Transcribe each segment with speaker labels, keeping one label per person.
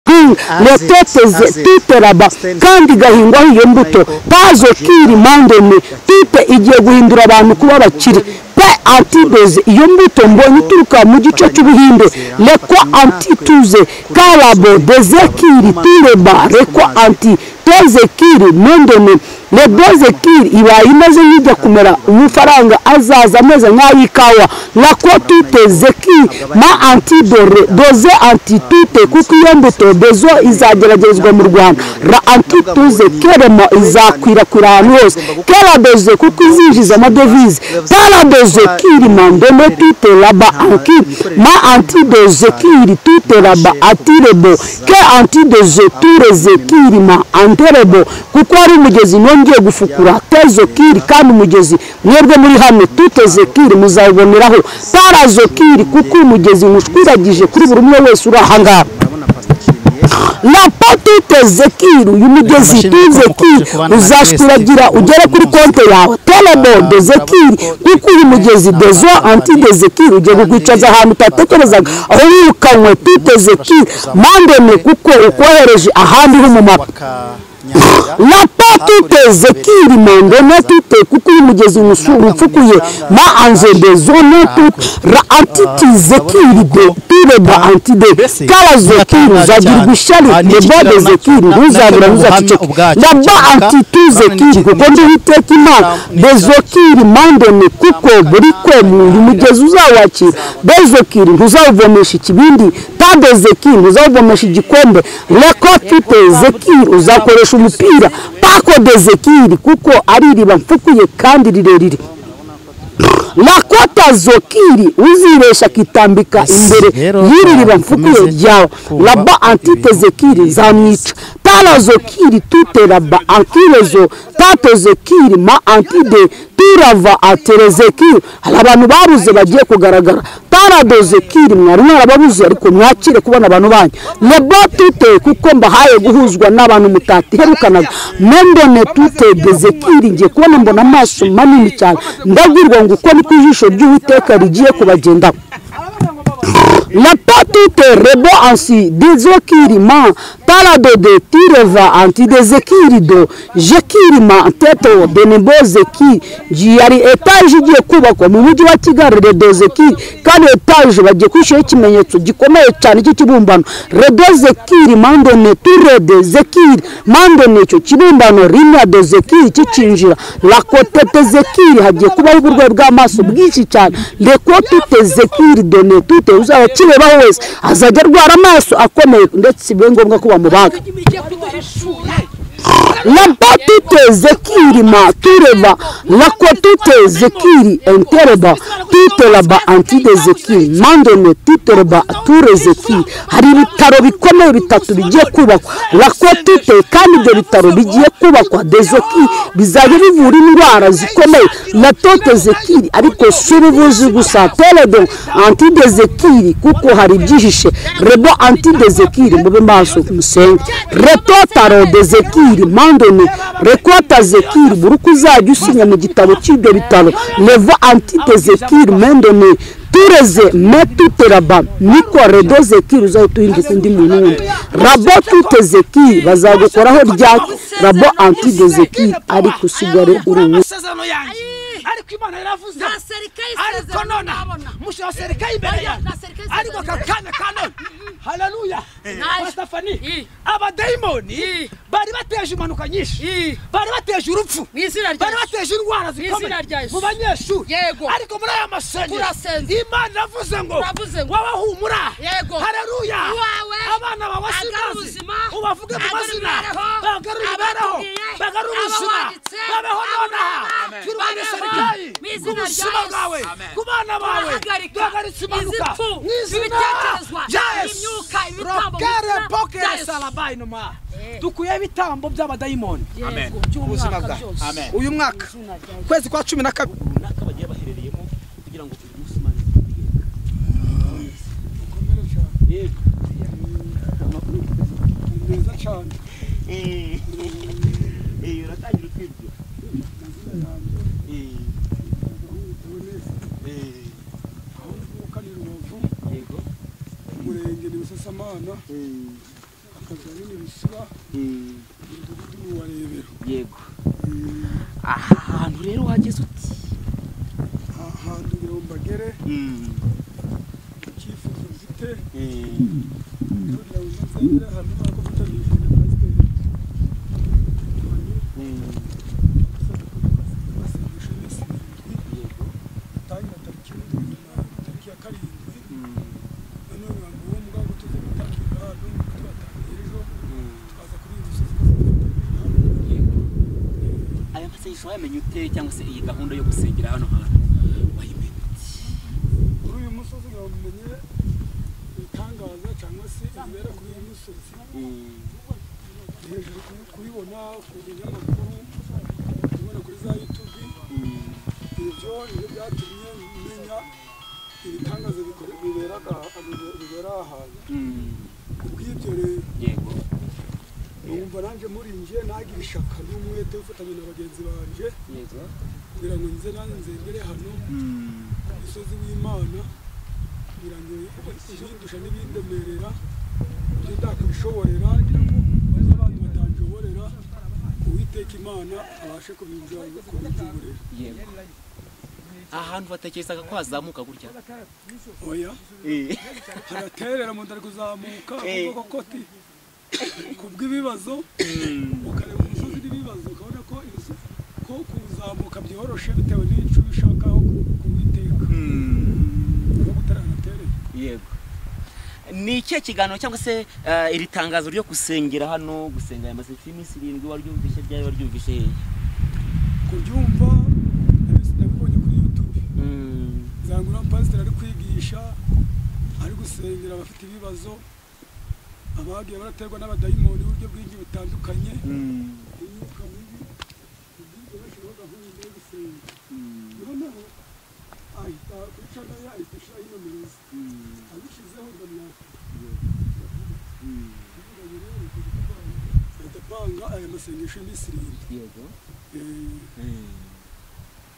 Speaker 1: amahanga retete tite raba kandi igahingwaho iyo mbuto pazo kiri mandemi tite igiye guhindura abantu kuba abakire pe antideze iyo mbuto mbonye ituruka mu gice cy'ubuhinde rekwa antituze karabo dezekiri tireba rekwa anti tezekiri mandemi redozekiri ibaye imaze nk'ijya kumera amafaranga azaza ameze nk'ay'ikawa nako tute zeki ma antidore doze antitute kuko iyo mbuto dezo izageragezwa mu rwanda ra antituze keremo izakwirakwira ahantu hose keradoze kuko izinjiza amadovize paradoze kiri mandemo tute raba anki ma antidoze kiri tute raba atirebo ke antidoze tureze kiri ma anterebo kuko ari umugezi no ngiye gufukura tezo kiri kandi umugezi mwebwe muri hano tuteze kiri muzawuboneraho tarazo kiri kuko umugezi mushwiragije kuri buri umwe wese uri ahangaha na patuteze kiri uyu mugezi tuze kiri uzashwiragira ugere kuri konte yawe telebo deze kiri kuko uyu mugezi dezo anti deze kiri ugiye kukwicaza ahantu utatekerezaga aho wirukanwe tuteze kiri mandeme kuko ukohereje ahandi ho mu mapa na patuteze kiri mende na tute kuko uyu mugezi umusuru upfukuye ma anzede zone tute ra antitize kiri de tire ba antide karazo kiri uzagirwa ishyari nebode ze kiri ntuzabura ntuzaceceke na ba antituze kiri kuko ndiho iteka imana bezo kiri mandene kuko buri kwemu uyu mugezi uzawakira bezo kiri ntuzawuvomesha ikibindi tadeze kiri ntuzawuvomesha igikombe reko tute ze kiri uzakoresha umupira pakodeze kiri kuko ari iriba mfukuye kandi rirerire rakota zokiri uziresha akitambika imbere y'iri riba mfukuye ryawe raba antite zekiri zamwica tara zokiri tute raba ankirezo tato zekiri ma antide turava aterezekiri hari abantu babuze bagiye kugaragara taradoze kiri mwari mwarababuze ariko mwakire kubona abantu banyu lebo tute kuko mbahaye guhuzwa n'abantu mutatiherukanaga mendone tute dezekiri ngiye kubona mbona amaso manini cyane ndabwirwa ngo uko niko ijisho ry'uwiteka rigiye kubagendaho la patute rebo ansi dezokiri ma parado de tireva anti dezekiri do jekiri ma teto benebo zeki yari etaje igiye kubakwa mu mujyi wa kigali redo zeki kandi etaje bagiye kwishyura ikimenyetso gikomeye cyane cy'ikibumbano redo zekiri mandone turede zekiri mandone icyo kibumbano rimwe do zekiri kicinjira lakotete zekiri hagiye kubaho uburwayi bw'amaso bwinshi cyane rekotute zekiri done tute uzaba kirebaho wese azajya arwara amaso akomeye ndetse bibe ngombwa ko bamubaga laba tute zekiri ma tureba lako tute zekiri entereba tute laba antide zekiri mandone tute laba ture zekiri hari ibitaro bikomeye bitatu bigiye kubakwa lako tute kandi ibyo bitaro bigiye kubakwa dezoki bizajya bivura indwara zikomeye na tote zekiri ariko si ubuvuzi gusa teledo antide zekiri kuko hari ibyihishe rebo antide zekiri mube maso musenge retotaro de zekiri mandone mandoni rekota zekiri buri uko uzajya usinya mu gitabo cy'ibyo bitaro levo antite zekiri mandoni tureze metute raba niko redo zekiri uzahita uhinduka undi muntu wundi rabo tute zekiri bazagukoraho ryake rabo antide zekiri ariko usigare uri uwo
Speaker 2: ariko imana yaravuze ariko none mushira serikali imbere yanjye ariko kakame kanone haleluya mustafani abadayimoni bari bateje impanuka nyinshi bari bateje urupfu bari bateje indwara zikomeye mu banyeshuri ariko muri aya masengero imana iravuze ngo waba humura haleluya abana bawe sinazima ubavuge mu mazina bagarure imibereho bagarure ubuzima babeho nonaha turwane serikali serikali ku buzima bwawe ku bana bawe duhagaritse impanuka mu izina rya yesu rokere bokere salabayi numa dukuye ibitambo by'abadayimoni by'ubuzima bwawe uyu mwaka ukwezi kwa cumi na kabiri runaka bagiye baherereyemo kugira ngo uyu munsi imana yego meza cyane uratangira utwibwira
Speaker 3: umurenge ni busasamana akazi nyine bisiba umudugudu wa rebero
Speaker 2: yego aha hantu rero wageze uti
Speaker 3: ahantu kugira ngo mbagere icyifuzo mfite kugira ngo nzagere ahantu ntabwo mfite
Speaker 2: aya masengesho wayamenye ute cyangwa se iyi gahunda yo gusengera hano hantu wayimenye uti
Speaker 3: kuri uyu musozi ngo mumenye ibitangaza cyangwa se ibibera kuri uyu musozi hejuru kubibona ku binyamakuru kubibona kuri za yutubi ibyo nibyo byatumye menya ibitangaza bibera ahantu kubw'ibyo rero
Speaker 2: yego
Speaker 3: numva nanjye muri nje nagira ishaka n'umwete ufatanya na bagenzi banjye
Speaker 2: yego
Speaker 3: kugira ngo nze nanjye nzengere hano ku musozi w'imana kugira ngo ibindusha n'ibindemerera ibyo ndakabishoborera n'abantu batanjoborera uwiteka imana abashe kubijuburira
Speaker 2: yego ahantu batekerezaga ko hazamuka gutya
Speaker 3: oya
Speaker 2: Eh,
Speaker 3: haraterera mu nda kuzamuka kuko koti kubw'ibibazo ukareba umusozi n'ibibazo ukabona ko inzu ko kuzamuka byoroshe bitewe n'icyo ubishakaho kuwiteka no gutaraterera
Speaker 2: yego ni ikihe kiganiro cyangwa se eh, iri tangazo ryo gusengera hano gusenga aya masengesho y'iminsi irindwi waryumvise ryari waryumvise hehe
Speaker 3: kubyumva nabis- nabibonye kuri youtube
Speaker 2: Mm,
Speaker 3: zangura pasiteri ari kwigisha ari gusengera abafite ibibazo abagiye baraterwa n'abadayimoni uburyo bwinshi butandukanye
Speaker 2: mm,
Speaker 3: imyuka mibi ubwinshi bashyiraho gahunda yo gusenga
Speaker 2: mm,
Speaker 3: noneho ahita kuri cana ye ahita ashyiraho inomero ze
Speaker 2: mm,
Speaker 3: abishyizeho ngo myaka
Speaker 2: mm,
Speaker 3: ahita apanga aya masengesho y'iminsi irindwi
Speaker 2: yego
Speaker 3: Eh,
Speaker 2: Mm.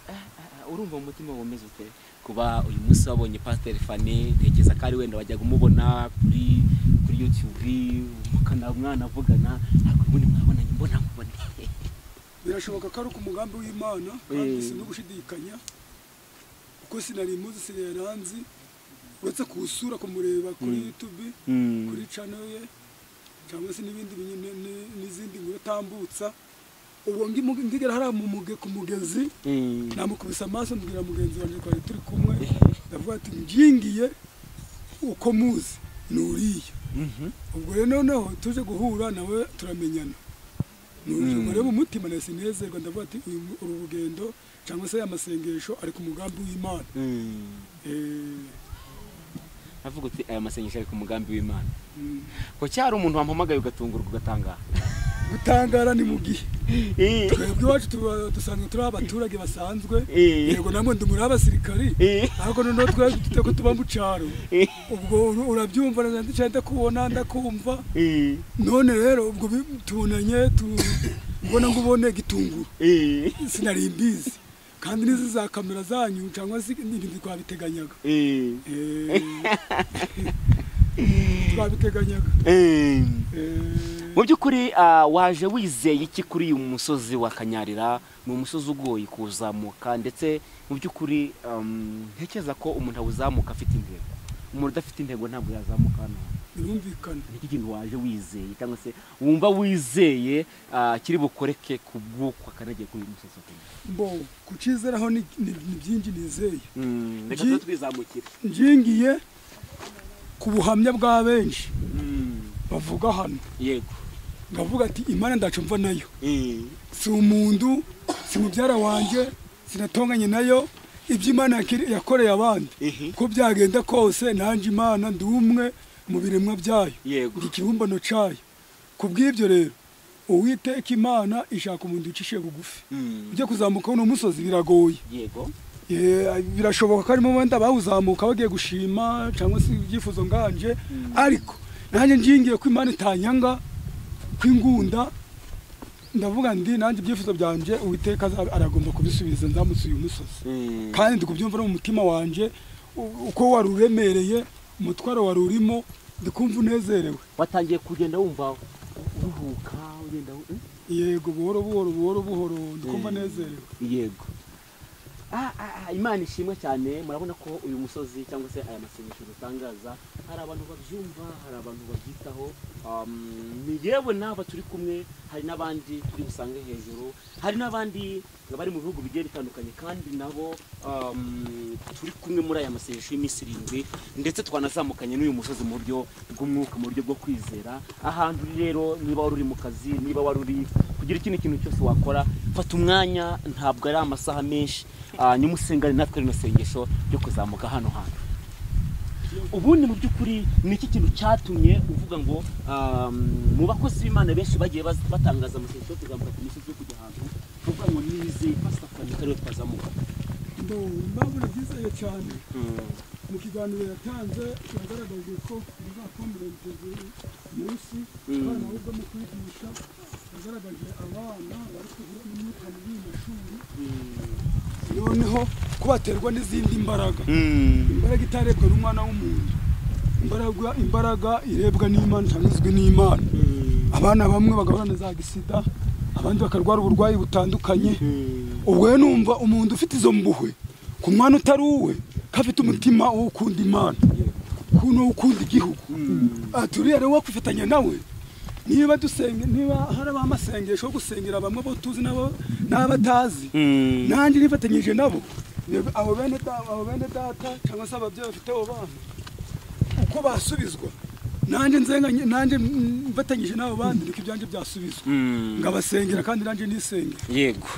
Speaker 2: Ah, ah, ah, urumva mu mutima womeze ute kuba uyu munsi wabonye pasiteri fani ntekereza ko ari wenda wajyaga umubona kuri kuri yutube mukana mwanavugana ariko ubundi mwabonanye mbona mubone
Speaker 3: birashoboka ko ari ku mugambi w'imana kandi no gushidikanya kuko sinari imuzi sinari nzi uretse kuwusura kumureba kuri youtube kuri channel ye cyangwa se n'ibindi binyu- ni- ni- n'izindi nkuru atambutsa ubu ngi- ndigera hariya mu muge ku mugezi namukubise amaso mbwira mugenzi wanjye twari turi kumwe ndavuga ati ngingiye uko muzi ni uriya ubwo rero noneho tuje guhura nawe turamenyana nujuma rero mu mutima nahise nezerwa ndavuga ati uyu mu- uru rugendo cyangwa se aya masengesho ari ku mugambi w'imana Eh,
Speaker 2: avuga uti aya masengesho ari ku mugambi w'imana
Speaker 3: mm.
Speaker 2: ko cyari umuntu wampamagaye ugatungurwa ugatangaha
Speaker 3: gutangara ni mu gihe
Speaker 2: Eh,
Speaker 3: twebwe iwacu tuba- dusanzwe turi abaturage basanzwe
Speaker 2: Eh.
Speaker 3: yego nabwo ndi muri abasirikari
Speaker 2: Eh.
Speaker 3: ariko noneho twebwe dufite ko tuba mu cyaro
Speaker 2: Eh.
Speaker 3: ubwo uru- urabyumva ndacyari ndakubona ndakumva
Speaker 2: eh,
Speaker 3: none rero ubwo bi- tubonanye tu- ubona ngo ubone gitunguru
Speaker 2: eh,
Speaker 3: sinari mbizi kandi n'izi za kamera zanyu cyangwa se n'ibindi twabiteganyaga
Speaker 2: eh,
Speaker 3: Eh, twabiteganyaga
Speaker 2: eh.
Speaker 3: Eh,
Speaker 2: mu by'ukuri ah, waje wizeye iki kuri uyu musozi wa kanyarira ni umusozi ugoye kuzamuka ndetse mu by'ukuri um, ntekereza ko umuntu awuzamuka afite intego umuntu udafite intego ntabwo yazamuka hano
Speaker 3: birumvikana
Speaker 2: ni iki kintu waje wizeye cyangwa se wumva wizeye ah, kiri bukoreke ku bw'uko akanagiye kuri uyu musozi wa Kanyarira?
Speaker 3: mbo kucizeraho ni ni- ni byinshi nizeye
Speaker 2: Mm, reka
Speaker 3: Gi-
Speaker 2: tuze twizamukire
Speaker 3: ngingiye ku buhamya bwa benshi
Speaker 2: Mm,
Speaker 3: bavuga hano
Speaker 2: yego
Speaker 3: ndavuga ati imana ndacumva nayo
Speaker 2: Eh,
Speaker 3: si umuntu si mubyara wanjye sinatonganye nayo ibyo imana yakiri- yakoreye abandi
Speaker 2: Mhm.
Speaker 3: uko byagenda kose nanjye imana ndi umwe mu biremwa byayo
Speaker 2: Yego.
Speaker 3: ndi ikibumbano cyayo ku bw'ibyo rero uwiteka imana ishaka umuntu ucishe bugufi
Speaker 2: Mm.
Speaker 3: ujya kuzamukaho uno musozi biragoye
Speaker 2: yego
Speaker 3: Eh, birashoboka ko harimo wenda bawuzamuka bagiye gushima cyangwa se ibyifuzo nganje ariko nanjye ngingiye ko imana itanyanga kw'ingunda ndavuga ndi nanjye ibyifuzo byanje uwiteka aza- aragomba kubisubiza nzamutse uyu musozi
Speaker 2: Mm.
Speaker 3: kandi ndi kubyumva no mu mutima wanje u- uko waruremereye umutwaro warurimo ndikumva unezerewe
Speaker 2: watangiye kugenda wumva uruhuka ugenda eh?
Speaker 3: yego buhoro buhoro buhoro buhoro ndikumva
Speaker 2: Eh.
Speaker 3: nezerewe
Speaker 2: yego Ah, ah, ah, imana ishimwe cyane murabona ko uyu musozi cyangwa se aya masengesho dutangaza hari abantu babyumva hari abantu babyitaho um, ni yewe n'aba turi kumwe hari n'abandi turi busange hejuru hari n'abandi bari mu bihugu bigiye bitandukanye kandi nabo um, turi kumwe muri aya masengesho y'iminsi irindwi ndetse twanazamukanye n'uyu musozi mu buryo bw'umwuka mu buryo bwo kwizera ahantu uri rero niba wari uri mu kazi niba wari uri kugira ikindi kintu cyose wakora fata umwanya ntabwo ari amasaha menshi ah, nimusengane natwe rino sengesho ryo kuzamuka hano hantu ubundi mu by'ukuri ni iki kintu cyatumye uvuga ngo um, mu bakozi b'imana benshi bagiye baz- batangaza amasengesho yo kuzamuka ku misozi yo kujya ahantu uvuga ngo nizeye pasitafani kariyo twazamuka
Speaker 3: ndabona byizeye cyane mu kiganiro yatanze yagaragaje ko bizakombereze munsi abana ahubwo mu kwigisha yagaragaje abana bari kugira n'imyuka mibi mu mashuri noneho ko baterwa n'izindi mbaraga imbaraga itarebwa n'umwana w'umuntu imbaraga imbaraga irebwa n'imana itanyuzwe n'imana abana bamwe bagahorana za gisida abandi bakarwara uburwayi butandukanye ubwo rero numva umuntu ufite izo mbuhwe ku mwana utari uwe ko afite umutima wo gukunda imana kuno ukunda igihugu Ah, turiya rero wakwifatanya nawe niba dusenge niba hari abamasengesho yo gusengera bamwe bo tuzi nabo n'abatazi nanjye nifatanyije nabo yego, abo bene da- abo bene data cyangwa se ababyeyi bafite abo bana uko basubizwa nanjye nzenganye nanjye mm, mfatanyije n'abo bandi niko ibyanjye byasubizwa ngabasengera kandi nanjye nisenge
Speaker 2: yego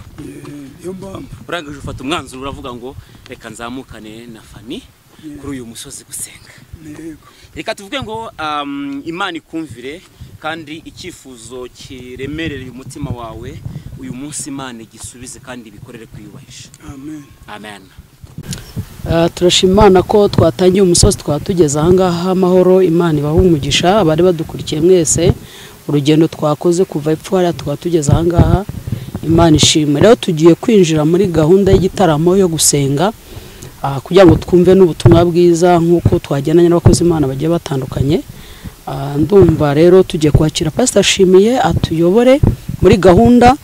Speaker 3: niyo mpamvu
Speaker 2: urangije ufata umwanzuro uravuga ngo reka nzamukane na fani kuri uyu musozi gusenga
Speaker 3: yego
Speaker 2: reka tuvuge ngo um, imana ikumvire kandi icyifuzo kiremerera umutima wawe uyu munsi imana igisubize kandi ibikorere kwiyubahisha
Speaker 3: amen
Speaker 2: amen
Speaker 1: Ah, turashima imana ko twatangiye umusozi twatugeze ahangaha amahoro imana ibaha umugisha abari badukurikiye mwese urugendo twakoze kuva epfo hariya twatugeze ahangaha imana ishimwe rero tugiye kwinjira muri gahunda y'igitaramo yo gusenga ah, kugira ngo twumve n'ubutumwa bwiza nk'uko twagendanye n'abakozi imana bagiye batandukanye Ah, ndumva rero tugiye kwakira pasita ashimiye atuyobore muri gahunda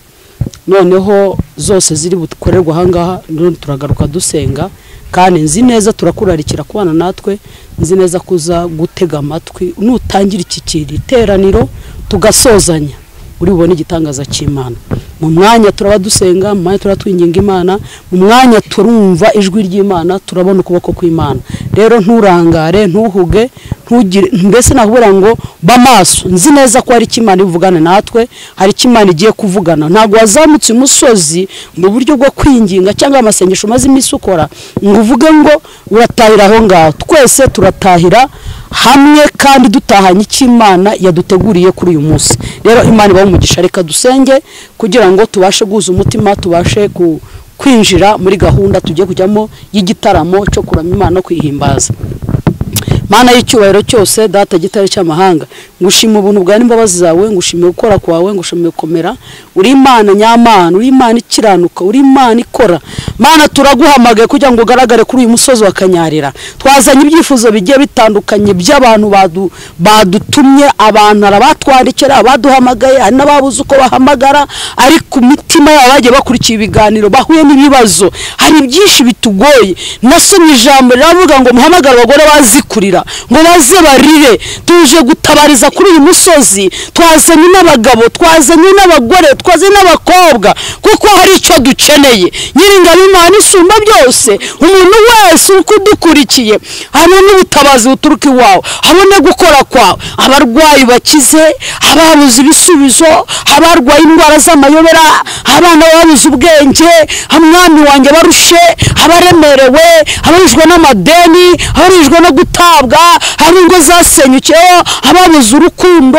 Speaker 1: noneho zose ziri bukorerwa ahangaha none turagaruka dusenga kandi nzi neza turakurarikira kubana natwe nzi neza ko uza gutega amatwi nutangira iki kintu iteraniro tugasozanya uri bubone igitangaza cy'imana mu mwanya turaba dusenga mu mwanya turaba twinginga imana mu mwanya turumva ijwi ry'imana turabona ukuboko kw'imana rero nturangare ntuhuge ntugire mbese nakubwira ngo b'amaso nzi neza ko hari icyo imana ibuvugane natwe hari icyo imana igiye kuvugana ntabwo wazamutse umusozi mu buryo bwo kwinginga cyangwa amasengesho umaze iminsi ukora ngo uvuge ngo uratahira aho ngaho twese turatahira hamwe kandi dutahanye icyo imana yaduteguriye kuri uyu munsi rero imana ibaha umugisha reka dusenge kugira ngo tubashe guhuza umutima tubashe ku- kwinjira muri gahunda tugiye kujyamo y'igitaramo cyo kuramya imana no kwihimbaza mana y'icyubahiro cyose data gitare cy'amahanga ngushima ubuntu bwawe n'imbabazi zawe ngushimiye gukora kwawe ngushimiye gukomera uri imana nyamana uri imana ikiranuka uri imana ikora mana turaguhamagaye kugira ngo ugaragare kuri uyu musozi wa kanyarira twazanye ibyifuzo bigiye bitandukanye by'abantu badu- badutumye abantu hari abatwandikira abaduhamagaye hari n'ababuze uko bahamagara ariko imitima yabo bagiye bakurikiye ibiganiro bahuye n'ibibazo hari byinshi bitugoye nasomye ijambo riravuga ngo muhamagare abagore bazikurira ngo baze barire tuje gutabariza kuri uyu musozi twazanye n'abagabo twazanye n'abagore twazanye n'abakobwa kuko hari icyo dukeneye nyiringabo imana isumba byose umuntu wese uko udukurikiye habone ubutabazi buturuka iwawe habone gukora kwawe abarwayi bakize ababuze ibisubizo abarwaye indwara z'amayobera abana babuze ubwenge mwami wanjye barushe abaremerewe abarijwe n'amadeni abarijwe no gutabwa hari ingo zasenyukiyeho ababuze urukundo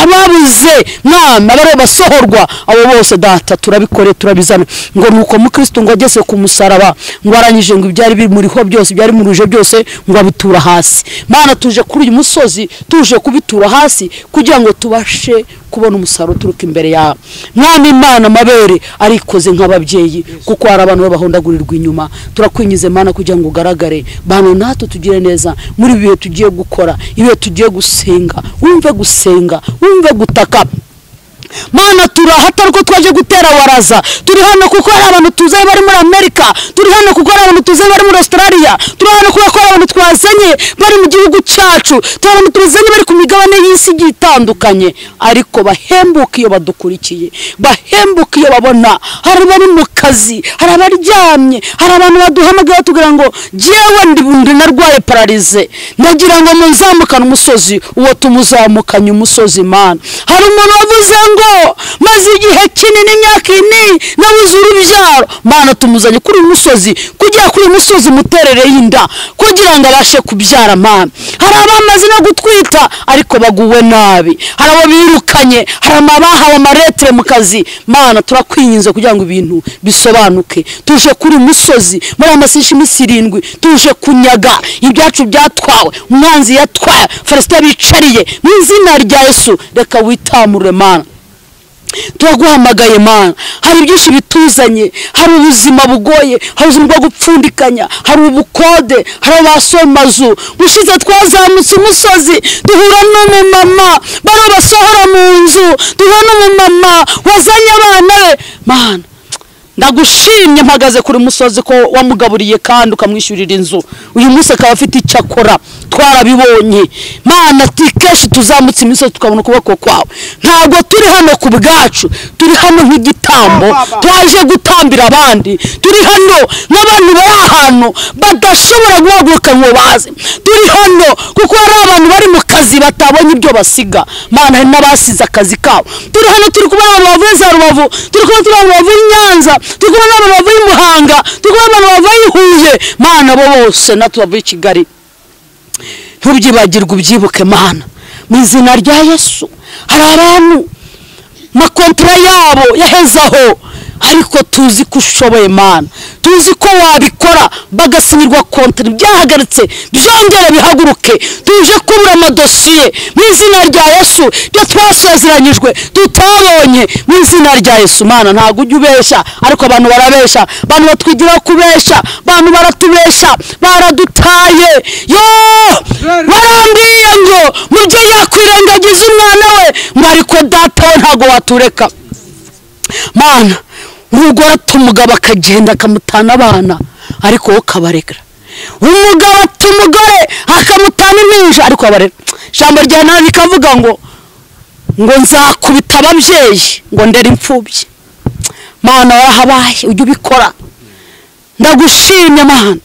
Speaker 1: ababuze mwami abari basohorwa abo bose data turabikore turabizana ngo nuko mukristo ngo ageze ku ku musaraba ngo arangije ngo ibyari bimuriho byose ibyari muruje byose ngo abitura hasi mana tuje kuri uyu musozi tuje kubitura hasi kugira ngo tubashe kubona umusaruro uturuka imbere yawe mwana imana amabere arikoze nk'ababyeyi kuko hari abantu babahondagurirwa inyuma turakwinyize mana kugira ngo ugaragare bano natwe tugire neza muri ibi bihe tugiye gukora ibihe tugiye gusenga wumve gusenga wumve gutaka mana turahata ko twaje gutera waraza turi hano kuko hari abantu tuzanye bari muri amerika turi hano kuko hari abantu tuzanye bari muri australia turi hano kuko hari abantu twazanye bari mu gihugu cyacu turi abantu tuzanye bari ku migabane y'isi igiye itandukanye ariko bahembuka iyo badukurikiye bahembuka iyo babona hari abari mu kazi hari abaryamye hari abantu baduhamagaye batubwira ngo jyewe ndi bundi narwaye pararize ndagira ngo muzamukane umusozi uwo tumuzamukanye umusozi mana hari umuntu wavuze ngo ngo maze igihe kinini imyaka ine nabuze urubyaro mana tumuzanye kuri uyu musozi kugira kuri uyu musozi umuterere y'inda kugira ngo abashe kubyara mana hari abamaze no gutwita ariko baguwe nabi hari abo birukanye hari abahawe amaretire mu kazi mana turakwinginze kugira ngo ibintu bisobanuke tuje kuri uyu musozi muri amasisha iminsi irindwi tuje kunyaga ibyacu byatwawe umwanzi yatwaye farisita bicariye mu izina rya yesu reka witamure mana turaguhamagaye mana hari byinshi bituzanye hari ubuzima bugoye hari ubuzima bwo gupfundikanya hari ubukode hari abasohoye amazu gushize twazamutse umusozi duhura n'umumama bari basohora mu nzu duhura n'umumama wazanye abana be mana ndagushimye mpagaze kuri musozi ko wamugaburiye kandi ukamwishyurira inzu uyu munsi akaba afite icyo akora twarabibonye mana kenshi tuzamutse imisozi tukabona ukuboko kwawe ntabwo turi hano ku bwacu turi hano nk'igitambo twaje gutambira abandi turi hano n'abantu bari ahantu badashobora guhaguruka ngo baze turi hano kuko hari abantu bari mu kazi batabonye ibyo basiga mana hari n'abasize akazi kabo turi hano turi kubona abantu bavuye za rubavu turi kubona abantu bavuye i nyanza turi kubona abantu bavuye i muhanga turi kubona abantu bavuye i huye mana bo bose natwe bavuye i kigali ntubyibagirwe ubyibuke mana mu izina rya yesu hari abantu makontara yabo yahezaho ariko tuzi ko ushoboye mana tuzi ko wabikora bagasinyirwa kontara byahagaritse byongere bihaguruke tuje kubura amadosiye mu izina rya yesu ibyo twasezeranyijwe tutabonye mu izina rya yesu mana ntabwo ujya ubeshya ariko abantu barabeshya abantu batwigiraho kubeshya abantu baratubeshya baradutaye yo barambwiye ngo mubyeyi yakwirengagiza umwana we ngo ariko data we ntabwo watureka mana umugore atumugabo akagenda akamutana abana ariko wowe ukabarega umugabo atumugore akamutana impinja ariko abarera ijambo rya nabi rikavuga ngo ngo nzakubita ababyeyi ngo ndere imfubyi mana warahabaye ujye ubikora ndagushimye mana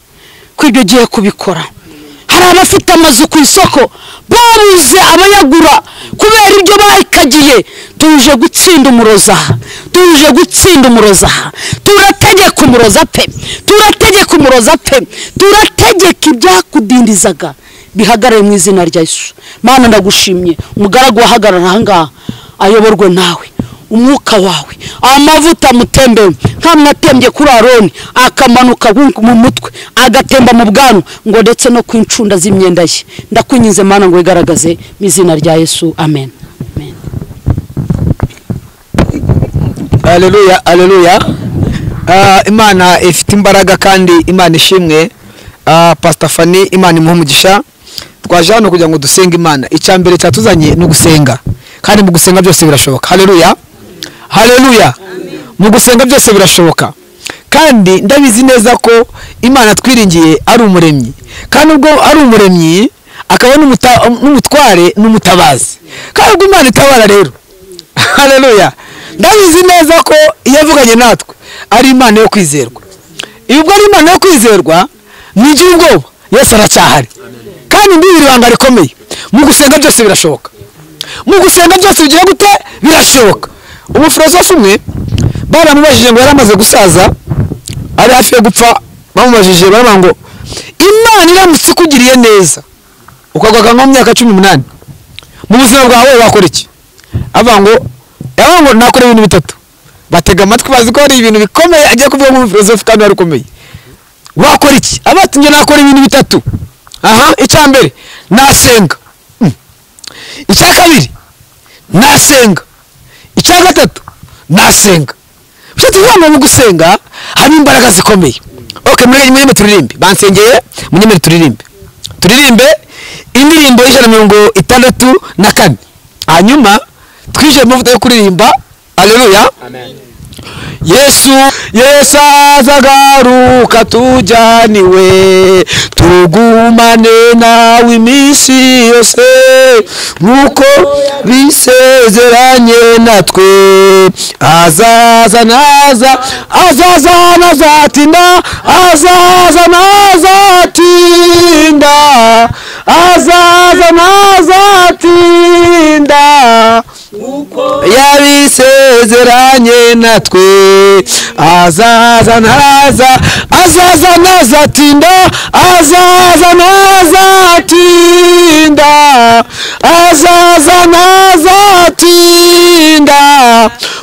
Speaker 1: ko ibyo ugiye kubikora hari abafite amazu ku isoko babuze abayagura kubera ibyo bayikagiye tuje gutsinda umuroza tuje gutsinda umuroza turategeka umuroza pe turategeka umuroza pe turategeka ibyakudindizaga bihagarare mu izina rya Yesu mana ndagushimye umugaragu wahagarara ahangaha ayoborwe nawe umwuka wawe amavuta amutembewe nk'amwatembye kuri aroni akamanuka mu mutwe agatemba mu bwanwa ngo ndetse no ku incunda z'imyenda ye ndakwinyize mana ngo wigaragaze mu izina rya yesu amen
Speaker 4: aleluya aleluya imana ifite imbaraga kandi imana ishimwe pasita fani imana imuha umugisha twaje hano kugira ngo dusenge imana icya mbere cyatuzanye ni ugusenga kandi mu gusenga byose birashoboka haleluya haleluya mu gusenga byose birashoboka kandi ndabizi neza ko imana twiringiye ari umuremyi kandi ubwo ari umuremyi akaba n'umutware n'umutabazi kandi ubwo imana itabara rero haleluya ndabizi neza ko iyo avuganye natwe ari imana yo kwizerwa ubwo ari imana yo kwizerwa ntigire ubwoba yose aracyahari kandi mbibiri ibanga rikomeye mu gusenga byose birashoboka mu gusenga byose bigiye gute birashoboka umufilosofu umwe baramubajije ngo yari amaze gusaza ari hafi yo gupfa bamubajije baravuga ngo imana iramutse ikugiriye neza ukagwa nko mu myaka cumi n'umunani mu buzima bwawe wakora iki avuga ngo yavuga ngo nakora ibintu bitatu batega amatwi bazi ko hari ibintu bikomeye agiye kuvuga nk'umufilozofi kandi wari ukomeye wakora iki abatumye nakora ibintu bitatu aha icya mbere nasenga Hmm. icya kabiri nasenga icya gatatu nasenga nshuti zanjye mu gusenga harimo imbaraga zikomeye ok muri muri turirimbe bansengeye muri turirimbe turirimbe indirimbo y'ijana na mirongo itandatu na kane hanyuma twishyure amavuta yo kuririmba aleluya yesu yesu azagaruka tujyaniwe tugumane nawe iminsi yose nk'uko bisezeranye natwe azaza naza azaza nazatinda azaza nazatinda azaza nazatinda yabisezeranye natwe azaza naza azaza nazatinda azaza nazatinda azaza nazatinda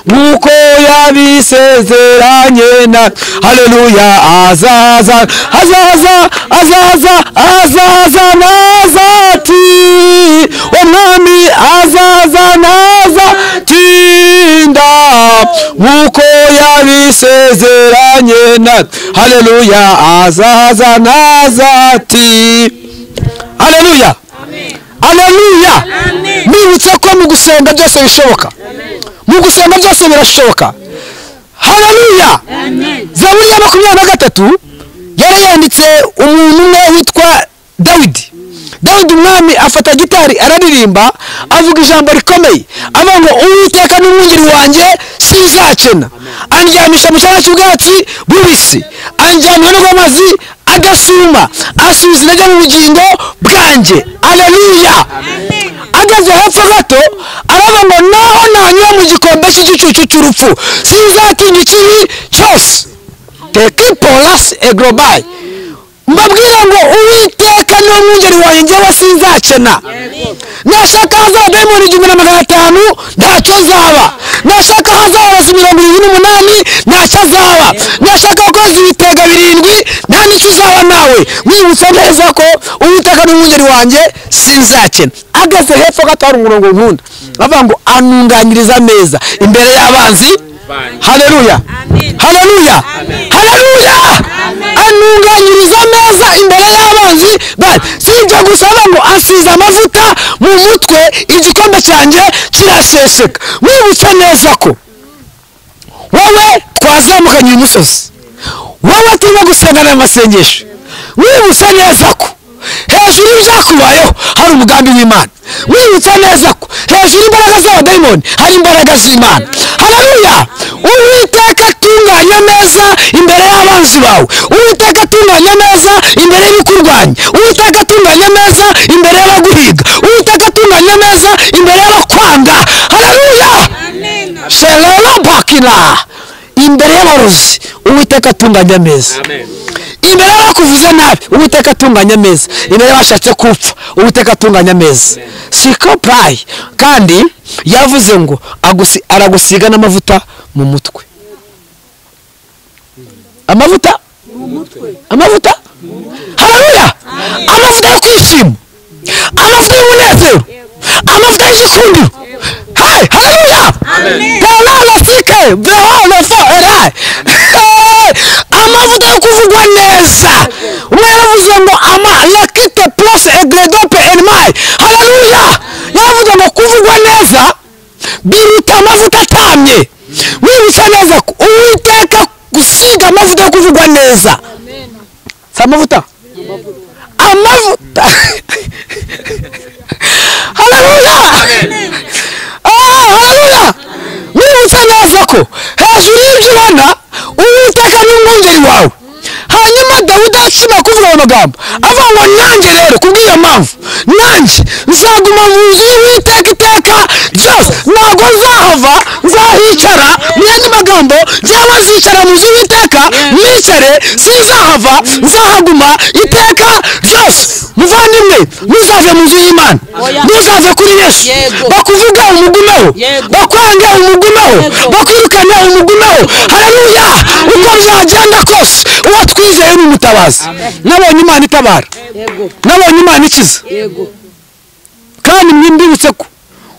Speaker 4: nk'uko yabisezeranye na haleluya azaza azaza azaza azaza nazati umwami azaza nazatinda nk'uko yabisezeranye na haleluya azaza nazati haleluya haleluya nibutse ko mu gusenga byose bishoboka mu gusenga byose birashoboka haleluya zaburi ya makumyabiri na gatatu yari yanditse umuntu umwe witwa dawidi dawidi umwami afata gitari araririmba avuga ijambo rikomeye avuga ngo uwiteka n'umwungeri wanjye sinzakena anjyamisha mu cyanya cy'ubwatsi bubisi anjyana n'amazi adasuma asubiza intege mu bugingo bwanjye aleluya ageze hepfo gato aravuga ngo naho nanyura mu gikombe cy'igicucu cy'urupfu sinzatinya ikibi cyose tekipolasi egorobayi mbabwire ngo uwiteka ni umwungeri wanjye njyewe sinzakena nashaka hazaba dayimoni igihumbi na magana atanu ntacyo nzaba nashaka hazaba abasi mirongo irindwi n'umunani ntacyo azaba nashaka gukoza ibitega birindwi nta nicyo uzaba nawe mwibutsa neza ko uwiteka ni umwungeri wanjye sinzakena ageze hepfo gato hari umurongo nkunda bavuga ngo anunganyiriza neza imbere y'abanzi haleluya haleluya haleluya anunganyiriza neza imbere y'abanzi sibyo gusa ngo asize amavuta mu mutwe igikombe cyanjye kiraseseka mwibutse neza ko wowe twazamukanye uyu musozi wowe turimo gusengana amasengesho mwibutse neza ko hejuru y'ibyakubayeho hari umugambi w'imana mwibutse neza ko hejuru imbaraga z'abadayimoni hari imbaraga z'imana hararuya uwiteka atunganya neza imbere y'abanzi bawe uwiteka atunganya neza imbere y'ibikurwanya uwiteka atunganya neza imbere y'abaguhiga uwiteka atunganya neza imbere y'abakwanga hararuya sherera bakira imbere y'abarozi uwiteka atunganya neza imbere bakuvuze nabi uwiteka atunganya ameza imbere bashatse gupfa uwiteka atunganya ameza siko purayi kandi yavuze ngo agusi- aragusiga n'amavuta mu mutwe amavuta amavuta hararuya amavuta yo kwishima amavuta y'umunezero amavuta y'igikundiro hayi hararuya terana sike behona fo erayi amavuta yo kuvugwa neza umwe yaravuze ngo ama yakite purose egredope enmayi hararuya yaravuze ngo kuvugwa neza biruta amavuta atamye wibutsa neza ko uwiteka gusiga amavuta yo kuvugwa neza si amavuta amavuta hararuya hararuya wibutse neza ko hejuru y'ibyo ubona uwiteka ni umwungeri wawe hanyuma dawidi ashobora kuvuga ayo magambo avuga ngo nanjye rero kubw'iyo mpamvu nanjye nzaguma mu nzu y'uwiteka iteka ryose ntabwo nzahava nzahicara mwene magambo njyewe nzicara mu nzu y'uwiteka nicare sinzahava nzahaguma iteka ryose muvandimwe mugome ntuzave mu nzu y'imana
Speaker 5: Oya.
Speaker 4: ntuzave kuri yesu
Speaker 5: Yego.
Speaker 4: bakuvuge umugumeho
Speaker 5: Yego.
Speaker 4: bakwange umugumeho
Speaker 5: Yego.
Speaker 4: bakwirukane umugumeho haleluya uko byagenda kose uwo twizeye ni umutabazi nabonye imana itabara
Speaker 5: yego
Speaker 4: nabonye imana ikiza
Speaker 5: yego
Speaker 4: kandi mwimbibutse ko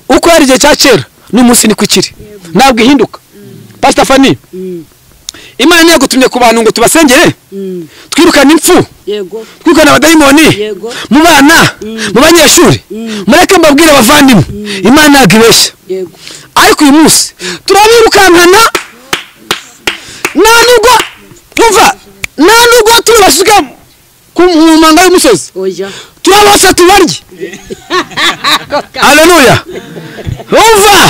Speaker 4: uko yari igihe cya kera n'umunsi niko ikiri ntabwo ihinduka pasita fani imana yagutumye ku bantu ngo tubasengere twirukane impfu
Speaker 5: yego
Speaker 4: twirukane abadayimoni
Speaker 5: Yego.
Speaker 4: mu bana mu banyeshuri mureke mbabwire abavandimwe imana ntabwo ibeshya
Speaker 5: yego
Speaker 4: ariko uyu munsi turabirukankana nta nubwo twumva nta nubwo tubibashyiga ku mu manga y'umusozi
Speaker 5: oya
Speaker 4: turabasa tubarye haleluya umva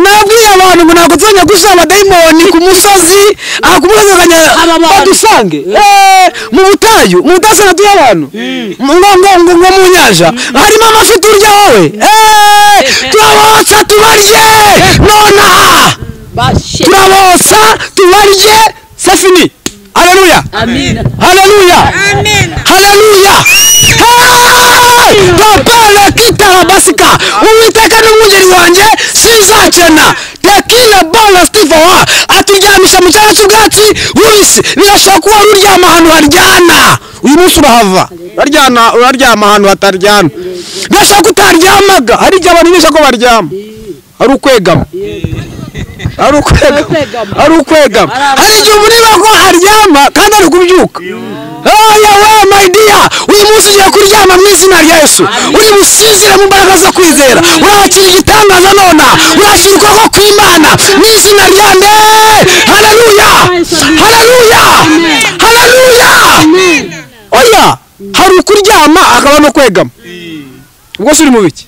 Speaker 4: nabwiye abantu ngo ntabwo tuzajya gusa amadayimoni ku musozi aha ku musozi
Speaker 5: Haba
Speaker 4: bakajya
Speaker 5: abantu.
Speaker 4: badusange Eh, mu butayu mu butayu usanga turiho abantu ngo ngo ngo ngo mu nyanja harimo amafi turya wowe Eh, turabotsa tubarye nonaha
Speaker 5: bashe
Speaker 4: turabotsa tubarye c'est fini haleluya
Speaker 5: amina
Speaker 4: haleluya haleluya Hey! papa nakitara basika uwiteka ni umwungeri wanjye sinzakena tekile bona stivowa aturyamisha mu cyanya cy'ubwatsi bubisi birashobora kuba wari uryama ahantu haryana uyu munsi urahava uraryana uraryama ahantu hataryana birashobora ko utaryamaga hari igihe abantu bisha ko baryama ari ukwegama ari ukwegama
Speaker 5: Ukwegama.
Speaker 4: ari ukwegama
Speaker 5: Ari abantu-
Speaker 4: hari igihe umureba ko aryama kandi ari kubyuka oya we my dear uyu munsi ugiye kuryama mu izina rya yesu uri busizire mu mbaraga zo kwizera urakira igitangaza nona urashyirwa ko ku imana mu izina rya nde haleluya haleluya haleluya oya hari ukuryama akaba no kwegama ubwo se uri mu biki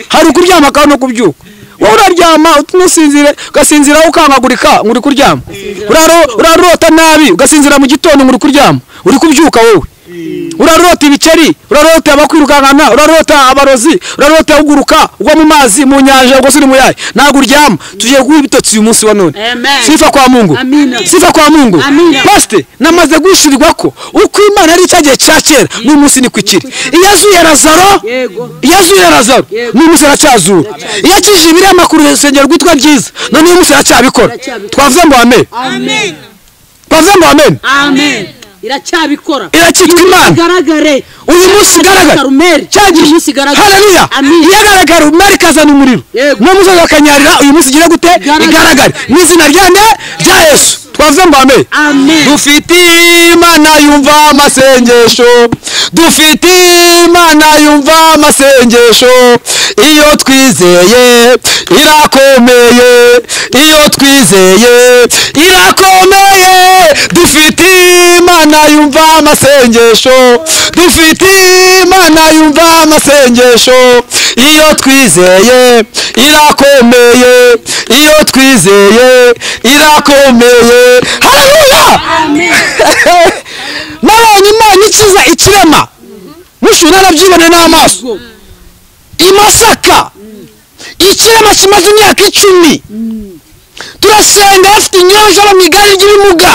Speaker 4: hari ukuryama akaba no kubyuka wowe uraryama usinzire ugasinzira ukangagurika ngo uri kuryama Uraro- urarota nabi ugasinzira mu gitondo ngo uri kuryama uri kubyuka wowe urarota ibikeri urarota abakwirukankana urarota abarozi urarota uguruka ugwa mu mazi mu nyanja ubwo se uri mu yahe ntabwo uryama tugiye guha ibitotsi uyu munsi wa none
Speaker 5: Amen.
Speaker 4: sifa kwa mungu
Speaker 5: Amina.
Speaker 4: sifa kwa mungu
Speaker 5: Amina.
Speaker 4: pasite namaze guhishirirwa ko uko imana ari cya gihe cya kera n'uyu munsi ni ku ikiri iyo azuye razaro
Speaker 5: yego
Speaker 4: iyo azuye razaro
Speaker 5: Yego.
Speaker 4: n'uyu munsi aracyazura iyo akijije ibiriya makuru urusengero rwitwa ryiza none uyu munsi aracyabikora
Speaker 5: Aracyabikora.
Speaker 4: twavuze ngo amen
Speaker 5: amen
Speaker 4: twavuze ngo amen
Speaker 5: amen iracyabikora
Speaker 4: irakitwa imana
Speaker 5: igaragare
Speaker 4: uyu munsi igaragara
Speaker 5: Karumeli.
Speaker 4: cyagiye
Speaker 5: Uyu munsi igaragara.
Speaker 4: haleluya
Speaker 5: Amin.
Speaker 4: iyo agaragara umwari kazana umuriro
Speaker 5: Yego.
Speaker 4: n'uwo musozi bakanyarira uyu munsi igire gute
Speaker 5: Igaragare.
Speaker 4: igaragare mu izina rya nde rya yesu twavuze ngo amen
Speaker 5: amen
Speaker 4: dufite imana yumva amasengesho dufite imana yumva amasengesho iyo twizeye irakomeye iyo twizeye irakomeye dufite imana yumva amasengesho dufite imana yumva amasengesho iyo twizeye irakomeye iyo twizeye irakomeye haleluya nabonye imana ikiza ikirema mushobora narabyibone n'amaso i masaka ikirema kimaze imyaka icumi turasenga bafite inyanja mu igare ry'ibimuga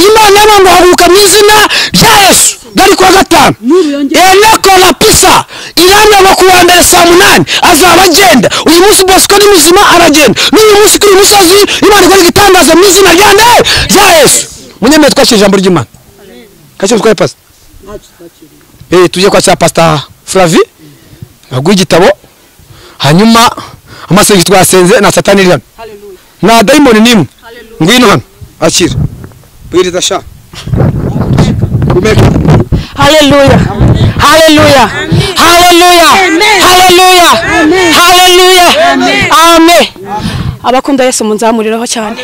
Speaker 4: imana y'abantu haguruka mu izina rya yesu bari kuwa gatanu eneko rapisa irangama ku wa mbere saa munani azaba agenda uyu munsi bosco ni muzima aragenda n'uyu munsi kuri uyu musozi imana ikora igitangaza mu izina rya nde rya yesu munyemeye twakira ijambo ry'imana kacyo twaye pasita eh tujye kwa cya pasita flavi aguha igitabo hanyuma amasengesho twasenze na satani rirana nta dayimoni n'imwe ngwino hano akira bwiriza sha umeka
Speaker 1: Hallelujah. Hallelujah. Hallelujah. Hallelujah. Hallelujah. Amen. Abakunda Yesu munzamuriraho cyane.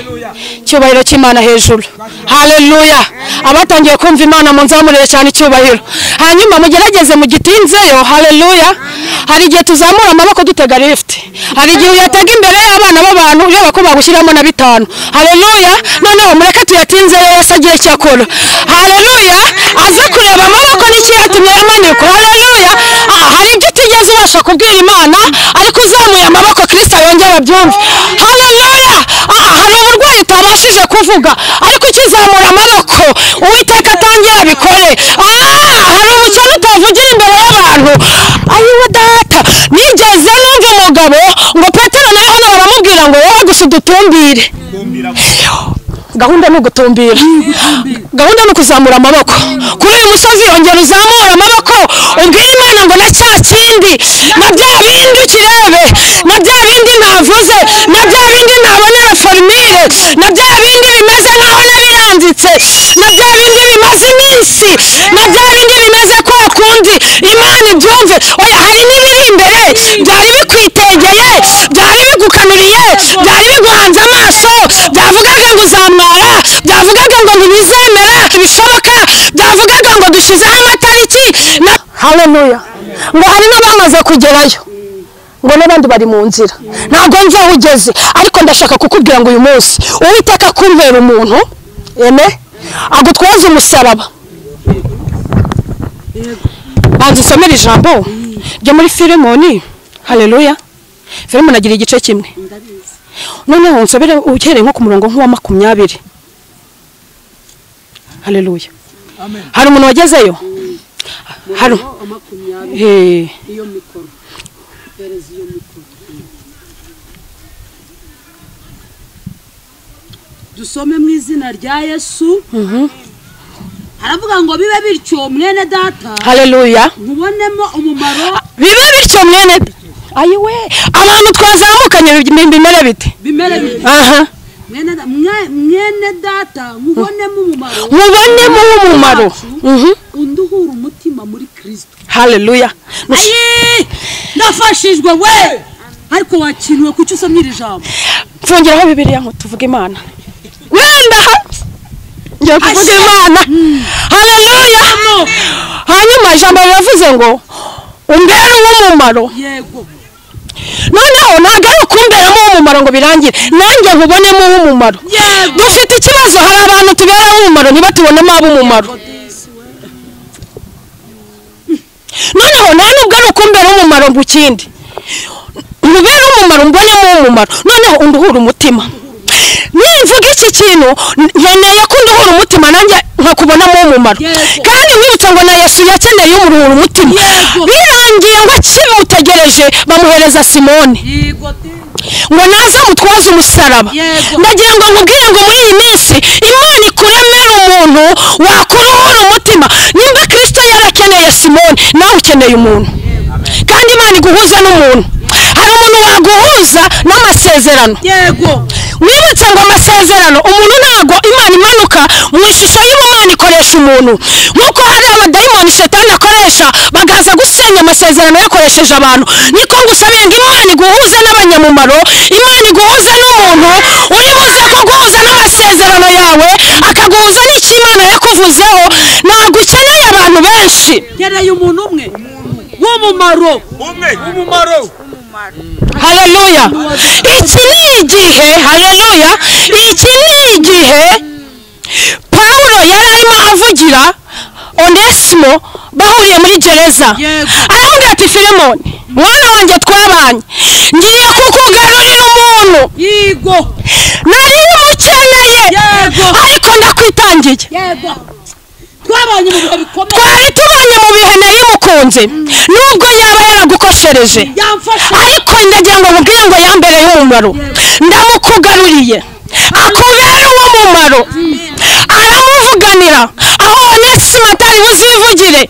Speaker 1: Icyubahiro cy'Imana hejuru. Hallelujah. Abatangiye kumva Imana munzamurire cyane icyubahiro. Hanyuma mugerageze mugitinzeyo. Hallelujah. Hari igihe tuzamura amaboko dutega lift. Hari igihe uyatega imbere y'abana b'abantu ureba ko bagushyiramo na bitanu. Hallelujah. Noneho mureke tuyatinzeyo Yesu agiye cyakora. Hallelujah. Aze kureba amaboko n'icyo yatumye yamanikwa. Hallelujah. Ah, hari ibyo utigeze ubasha kubwira Imana ariko uzamuye amaboko Kristo yongera abyumve. Hallelujah. Ah, hari uburwayi utabashije kuvuga ariko ukizamura amaboko Uwiteka atangira abikore. Ah, hari umucyo utavugira imbere y'abantu abantu ayiwe data nigeze numva umugabo ngo petero na yohana baramubwira ngo wowe gusa udutumbire gahunda ni ugutumbira gahunda ni ukuzamura amaboko kuri uyu musozi yongera uzamura amaboko ubwire imana ngo na cya kindi na bya bindi ukirebe na bya bindi navuze na bya bindi ntabonera forumire na bya bindi bimeze nk'aho nabiranditse na bya bindi bimaze iminsi na bya bindi bimeze kwa kundi imana ibyumve oya hari n'ibiri imbere byari bikwitegeye byari bigukamiriye byari biguhanze amaso byavugaga ngo uzamwara byavugaga ngo ntibizemera bishoboka byavugaga ngo dushyizeho amatariki na haleluya ngo hari n'abamaze kugerayo ngo n'abandi bari mu nzira ntabwo nzi aho ugeze ariko ndashaka kukubwira ngo uyu munsi uwiteka kumbera umuntu eme agutwaze umusaraba banza usomere ijambo ryo muri firimoni hareruya firimoni agira igice kimwe noneho nsobere uhereye nko ku murongo nk'uwa makumyabiri hareruya hari umuntu wagezeyo hari Eh.
Speaker 5: dusome mu izina rya yesu aravuga ngo bibe bityo mwene data
Speaker 1: hareruya
Speaker 5: nkubonemo umumaro
Speaker 1: bibe bityo mwene ayiwe abantu twazamukanye bi- bimere bite
Speaker 5: bimere bityo
Speaker 1: aha
Speaker 5: mwene da- mwe- mwene data nkubonemo umumaro
Speaker 1: mubonemo umumaro Mhm.
Speaker 5: unduhura umutima muri kirisito
Speaker 1: hareruya Nush-
Speaker 5: ayi nafashijwe we ariko wakinuwe kuki usomye iri jambo
Speaker 1: mfungiraho bibiriya ngo tuvuge imana wenda ha- njya kuvuga imana hareruya hanyuma ijambo riravuze ngo umbere uw'umumaro
Speaker 5: yego
Speaker 1: noneho ntabwo ari ukumberamo umumaro ngo birangire nanjye nkubonemo umumaro
Speaker 5: Yego.
Speaker 1: dufite ikibazo hari abantu tuberamo umumaro ntibatubonemo ab'umumaro noneho nta nubwo ari ukumbera umumaro mu kindi nkubere umumaro mbonemo umumaro noneho unduhura umutima nimvuga iki kintu n- nkeneye ko unduhura umutima nanjye nkakubonamo umumaro
Speaker 5: Yego.
Speaker 1: kandi nkwibutsa ngo na yesu yakeneye umuruhura umutima
Speaker 5: Yego.
Speaker 1: birangiye ngo akimutegereje bamuhereza simoni
Speaker 5: yego de
Speaker 1: ngo naze mutwaze umusaraba
Speaker 5: Yego.
Speaker 1: ndagira ngo nkubwire ngo muri iyi minsi imana ikuremere umuntu wakuruhura umutima nimba kirisito yarakeneye simoni nawe ukeneye umuntu kandi imana iguhuza n'umuntu hari umuntu waguhuza n'amasezerano
Speaker 5: yego
Speaker 1: wibutse ngo amasezerano umuntu ntago imana imanuka mu ishusho y'ubumana ikoresha umuntu nk'uko hari abadayimoni shetani akoresha bakaza gusenya amasezerano yakoresheje abantu niko ngusabira ngo imana iguhuze n'abanyamumaro imana iguhuze n'umuntu uri buze kuguhuza n'amasezerano yawe akaguhuza n'icyo imana yakuvuzeho ntabwo ukeneye abantu benshi
Speaker 5: nkeneye umuntu umwe w'umumaro
Speaker 1: hareruya iki ni igihe hareruya iki ni igihe pawulo yari arimo avugira onesimo bahuriye muri gereza
Speaker 5: Yego.
Speaker 1: aravuga ati filemoni mwana wanjye twabanye ngiye kukugarurira umuntu
Speaker 5: yego
Speaker 1: nari umukeneye
Speaker 5: Yego.
Speaker 1: ariko ndakwitangiye
Speaker 5: yego twabanye mu bihe bikomeye
Speaker 1: twari tubanye mu bihe nari mukunze nubwo yaba yaragukoshereje
Speaker 5: yamfashe
Speaker 1: ariko ndagira ngo mubwire ngo yambereye umumaro ndamukugaruriye akubera uwo mumaro aramuvuganira aho onesimo atari buzivugire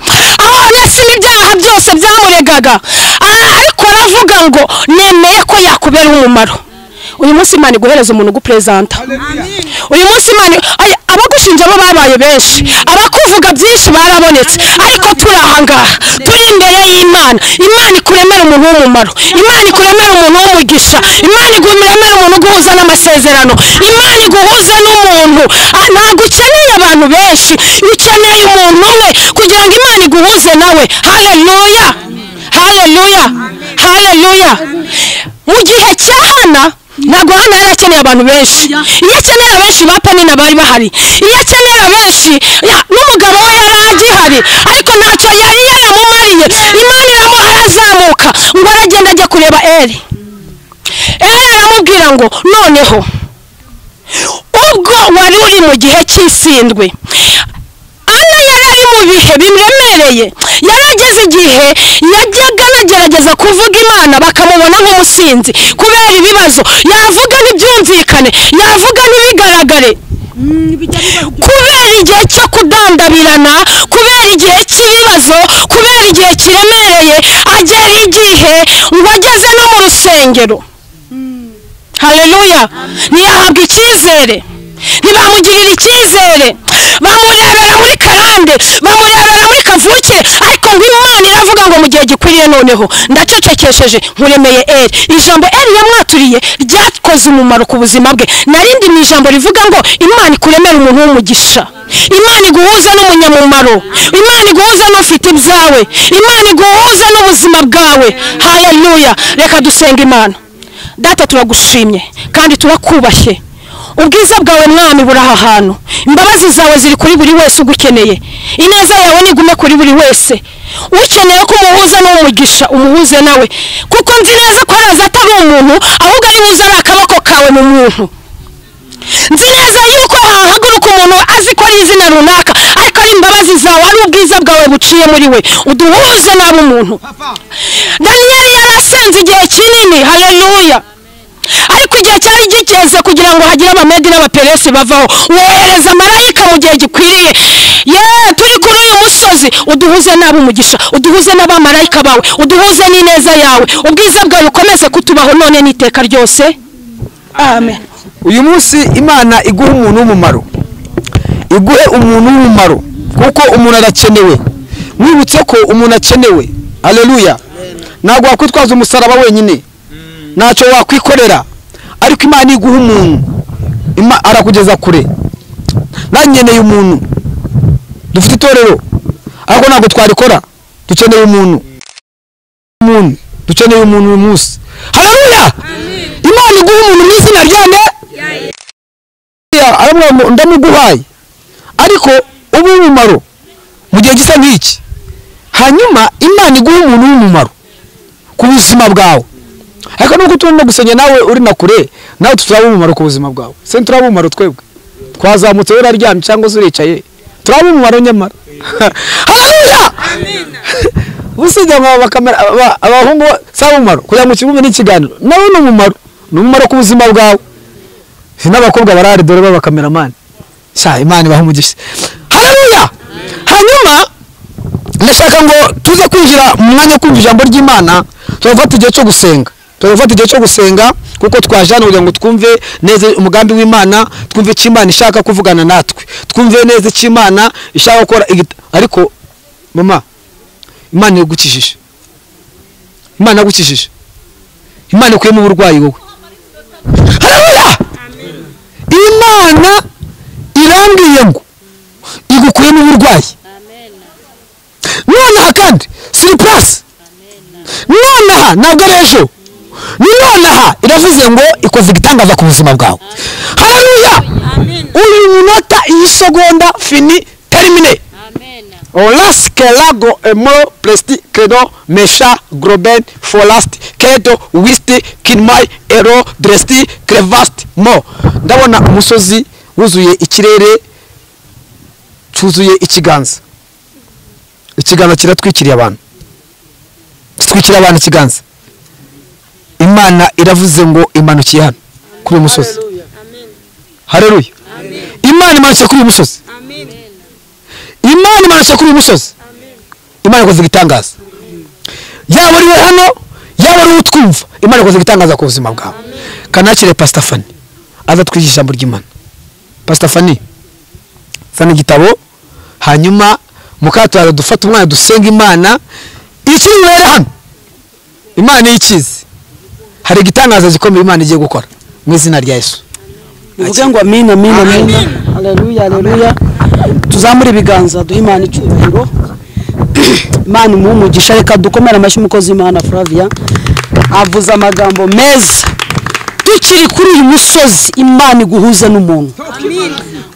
Speaker 1: aho onesimo ibyaha byose byamuregaga ara- ariko aravuga ngo nemeye ko yakubera umumaro uyu munsi imana iguhereza umuntu uguperezanta uyu munsi imana ay- abagushinja bo babaye benshi abakuvuga byinshi barabonetse ariko turi aha ngaha turi imbere y'imana imana ikuremera umuntu w'umumaro imana ikuremera umuntu w'umugisha imana ikuremera umuntu uguhuza n'amasezerano imana iguhuza n'umuntu Ah, ntabwo ukeneye abantu benshi ukeneye umuntu umwe kugira ngo imana iguhuze nawe hareruya hareruya hareruya mu gihe cya hana ntabwo hana yari akeneye abantu benshi iyo akeneye abenshi ba penina bari bahari iyo akeneye abenshi ya- n'umugabo we yari agihari ariko ntacyo yari yaramumariye imana iramuha arazamuka ngo aragenda ajya kureba eri eri aramubwira ngo noneho ubwo wari uri mu gihe cy'isindwe ana yari ari mu mu bihe bimuremereye yarageze igihe yajyaga bagerageza kuvuga imana bakamubona nk'umusinzi kubera ibibazo yavuga ntibyumvikane yavuga ntibigaragare kubera igihe cyo kudandabirana kubera igihe cy'ibibazo kubera igihe kiremereye agera igihe ngo ageze no mu rusengero hareruya ntiyahabwe icyizere ntibamugirire icyizere bamurebera muri karande bamurebera muri kavuke ariko ngo imana iravuga ngo mu gihe gikwiriye noneho ndacecekesheje nkuremeye eri ijambo eri yamwaturiye ryakoze umumaro ku buzima bwe narindi mu ijambo rivuga ngo imana ikuremera umuntu w'umugisha imana iguhuza n'umunyamumaro imana iguhuza n'ufite ibyawe imana iguhuza n'ubuzima bwawe hareruya reka dusenga imana data turagushimye kandi turakubashye ubwiza bwawe mwami buri aha hantu imbabazi zawe ziri kuri buri wese ugukeneye ineza yawe nigume kuri buri wese ukeneye ko umuhuza n'umugisha umuhuze nawe kuko nzi neza ko araza atari umuntu ahubwo ari buze ari akaboko kawe mu muntu nzi neza yuko hahaguruka umuntu azi ko ari izina runaka ariko ari imbabazi zawe ari ubwiza bwawe buciye muri we uduhuze n'ab'umuntu daniyeli yari asenze igihe kinini hareruya ariko igihe cyari gikeze kugira ngo hagire abamedi n'abaperesi bavaho wohereza marayika mu gihe gikwiriye ye turi kuri uyu musozi uduhuze n'ab'umugisha uduhuze n'abamarayika bawe uduhuze n'ineza yawe ubwiza bwawe ukomeze kutubaho none n'iteka ryose amen
Speaker 4: uyu munsi imana iguha umuntu w'umumaro iguhe umuntu w'umumaro kuko umuntu arakenewe mwibutse ko umuntu akenewe aleluya ntabwo wakwitwaza umusaraba wenyine ntacyo wakwikorera ariko imana iguha umuntu arakugeza kure nanyeneye umuntu dufite itorero ariko ntabwo twarikora dukeneye umuntu umuntu dukeneye umuntu uyu munsi hararuya imana iguha umuntu mu izina ryane ndamuguhaye ariko uba umumaro mu gihe gisa nk'iki hanyuma imana iguha umuntu w'umumaro ku buzima bwawe ariko nubwo turimo gusenya nawe uri na kure nawe turaba umumaro ku buzima bwawe se turaba umumaro twebwe twazamutse wowe uraryamye cyangwa se uricaye turaba umumaro nyamara hararuya busibye abahungu si abumumaro kugira ngo ukibumve n'ikiganiro nawe ni umumaro ni umumaro ku buzima bwawe n'abakobwa barahari dore b'abakameramani sha imana ibaha umugisha hararuya hanyuma ndashaka ngo tuze kwinjira mu mwanya wo kumva ijambo ry'imana turafata igihe cyo gusenga turafata igihe cyo gusenga kuko twajana kugira ngo twumve neza umugambi w'imana twumve icyo imana ishaka kuvugana natwe twumve neza icyo imana ishaka gukora ariko mama imana yagukijije imana yagukijije imana ikuyemo uburwayi wowe harabuya imana irambwiye ngo igukuyemo uburwayi nonaha kandi siripurasi nonaha ntabwo ari ejo ni nonaha iravuze ngo ikoze igitangaza ku buzima bwawe hararuya uyu munota iyi segonda fini terimine olas kelago emoro presiti kedo mesha groben forasti kedo wisti kinmai ero dresti krevasti mo ndabona umusozi wuzuye ikirere cyuzuye ikiganza ikiganza kiratwikiriye abantu gitwikira abantu ikiganza imana iravuze ngo imanukiye hano kuri uyu musozi hareruye imana imanukiye kuri uyu musozi imana imanukiye kuri uyu musozi imana ikoze igitangaza yaba uriwe hano yaba uriwe utwumva imana ikoze igitangaza ku buzima bwawe kanakire pasitafani aza twigisha ijambo ry'imana pasitafani zana igitabo hanyuma mukaturaza dufata umwana dusenga imana ikiri bubere hano imana iyo ikizi hari igitangaza gikomeye imana igiye gukora mu izina rya yesu
Speaker 3: bivuge ngo amina amina amina hareruya hareruya tuzamure ibiganza duhe imana icyubahiro imana imuhe umugisha reka dukomere amashyi umukozi w'imana flavia avuze amagambo meza tukiri kuri uyu musozi imana iguhuza n'umuntu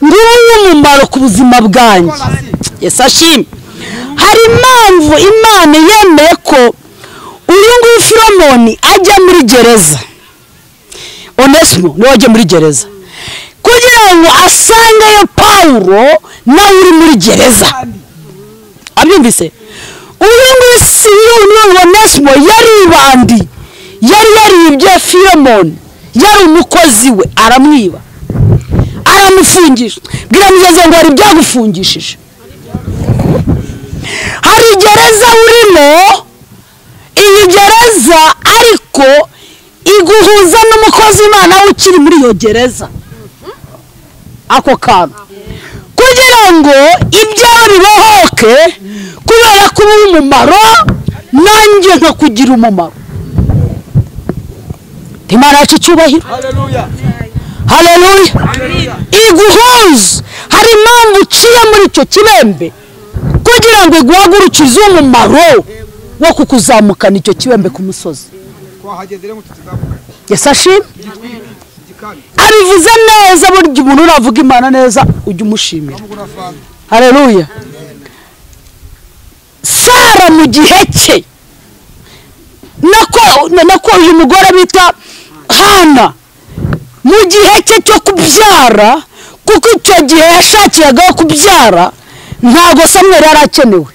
Speaker 3: nguwo w'umumaro ku buzima bwanjye yesashimwe hari impamvu imana yemeye ko uyu nguyu firomoni ajya muri gereza onesimo niwe wajya muri gereza kugira ngo asangeyo pawuro nawe uri muri gereza
Speaker 1: abyumvise uyu nguyu si yuyu wa nesimo yaribandi yari yaribye firemoni yari umukozi we aramwiba aramufungisha bwira mugeze ngo hari ibyagufungishije hari gereza urimo iyi gereza ariko iguhuza n'umukozi imana we ukiri muri iyo gereza ako kantu kugira ngo ibyawe bibohoke kubera ko uba umumaro nanjye nkakugira umumaro imana yacu icyubahiro hareruya iguhuza hari impamvu uciye muri icyo kibembe kugira ngo iguhagurukize umumaro wo kukuzamukana icyo kibembe ku musozi yasashime abivuze neza burya umuntu uravuga imana neza ujya umushimira hareruya sara mu gihe cye nako uyu mugore bita hana mu gihe cye cyo kubyara kuko icyo gihe yashakiraga kubyara ntabwo samweri yari akenewe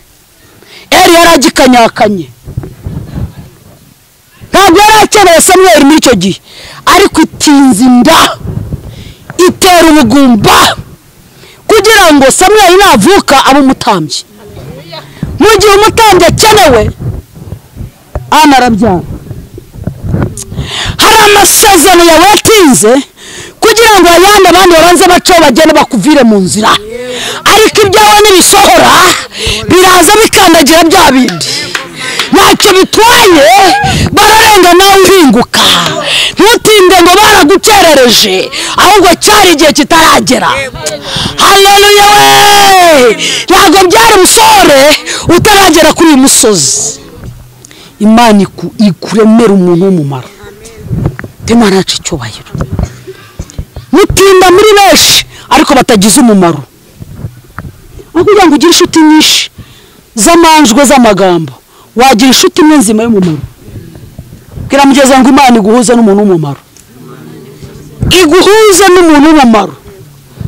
Speaker 1: eri yari agikanyakanye ntabwo yari akeneye samweri muri icyo gihe ariko itinze inda itera ubugumba kugira ngo samweri navuka abe umutambyi mu gihe umutambyi akenewe hano arabyara hari amasezerano yawe yatinze kugira ngo ayandi abandi babanze baceho bagende bakuvire mu nzira ariko ibyawe nibisohora biraza bikandagira bya bindi ntacyo bitwaye bararenga nawe uhinguka ntutinde ngo baragukerereje ahubwo cyari igihe kitaragera hareruya we ntabwo byari umusore utaragera kuri uyu musozi imana ikuremera umuntu w'umumaro imana yacu icyubahiro mutinda muri benshi ariko batagize umumaro aho kugira ngo ugire inshuti nyinshi z'amanjwe z'amagambo wagira inshuti imwe nzima y'umumaro bwira mugeze ngo imana iguhuze n'umuntu w'umumaro iguhuze n'umuntu w'umumaro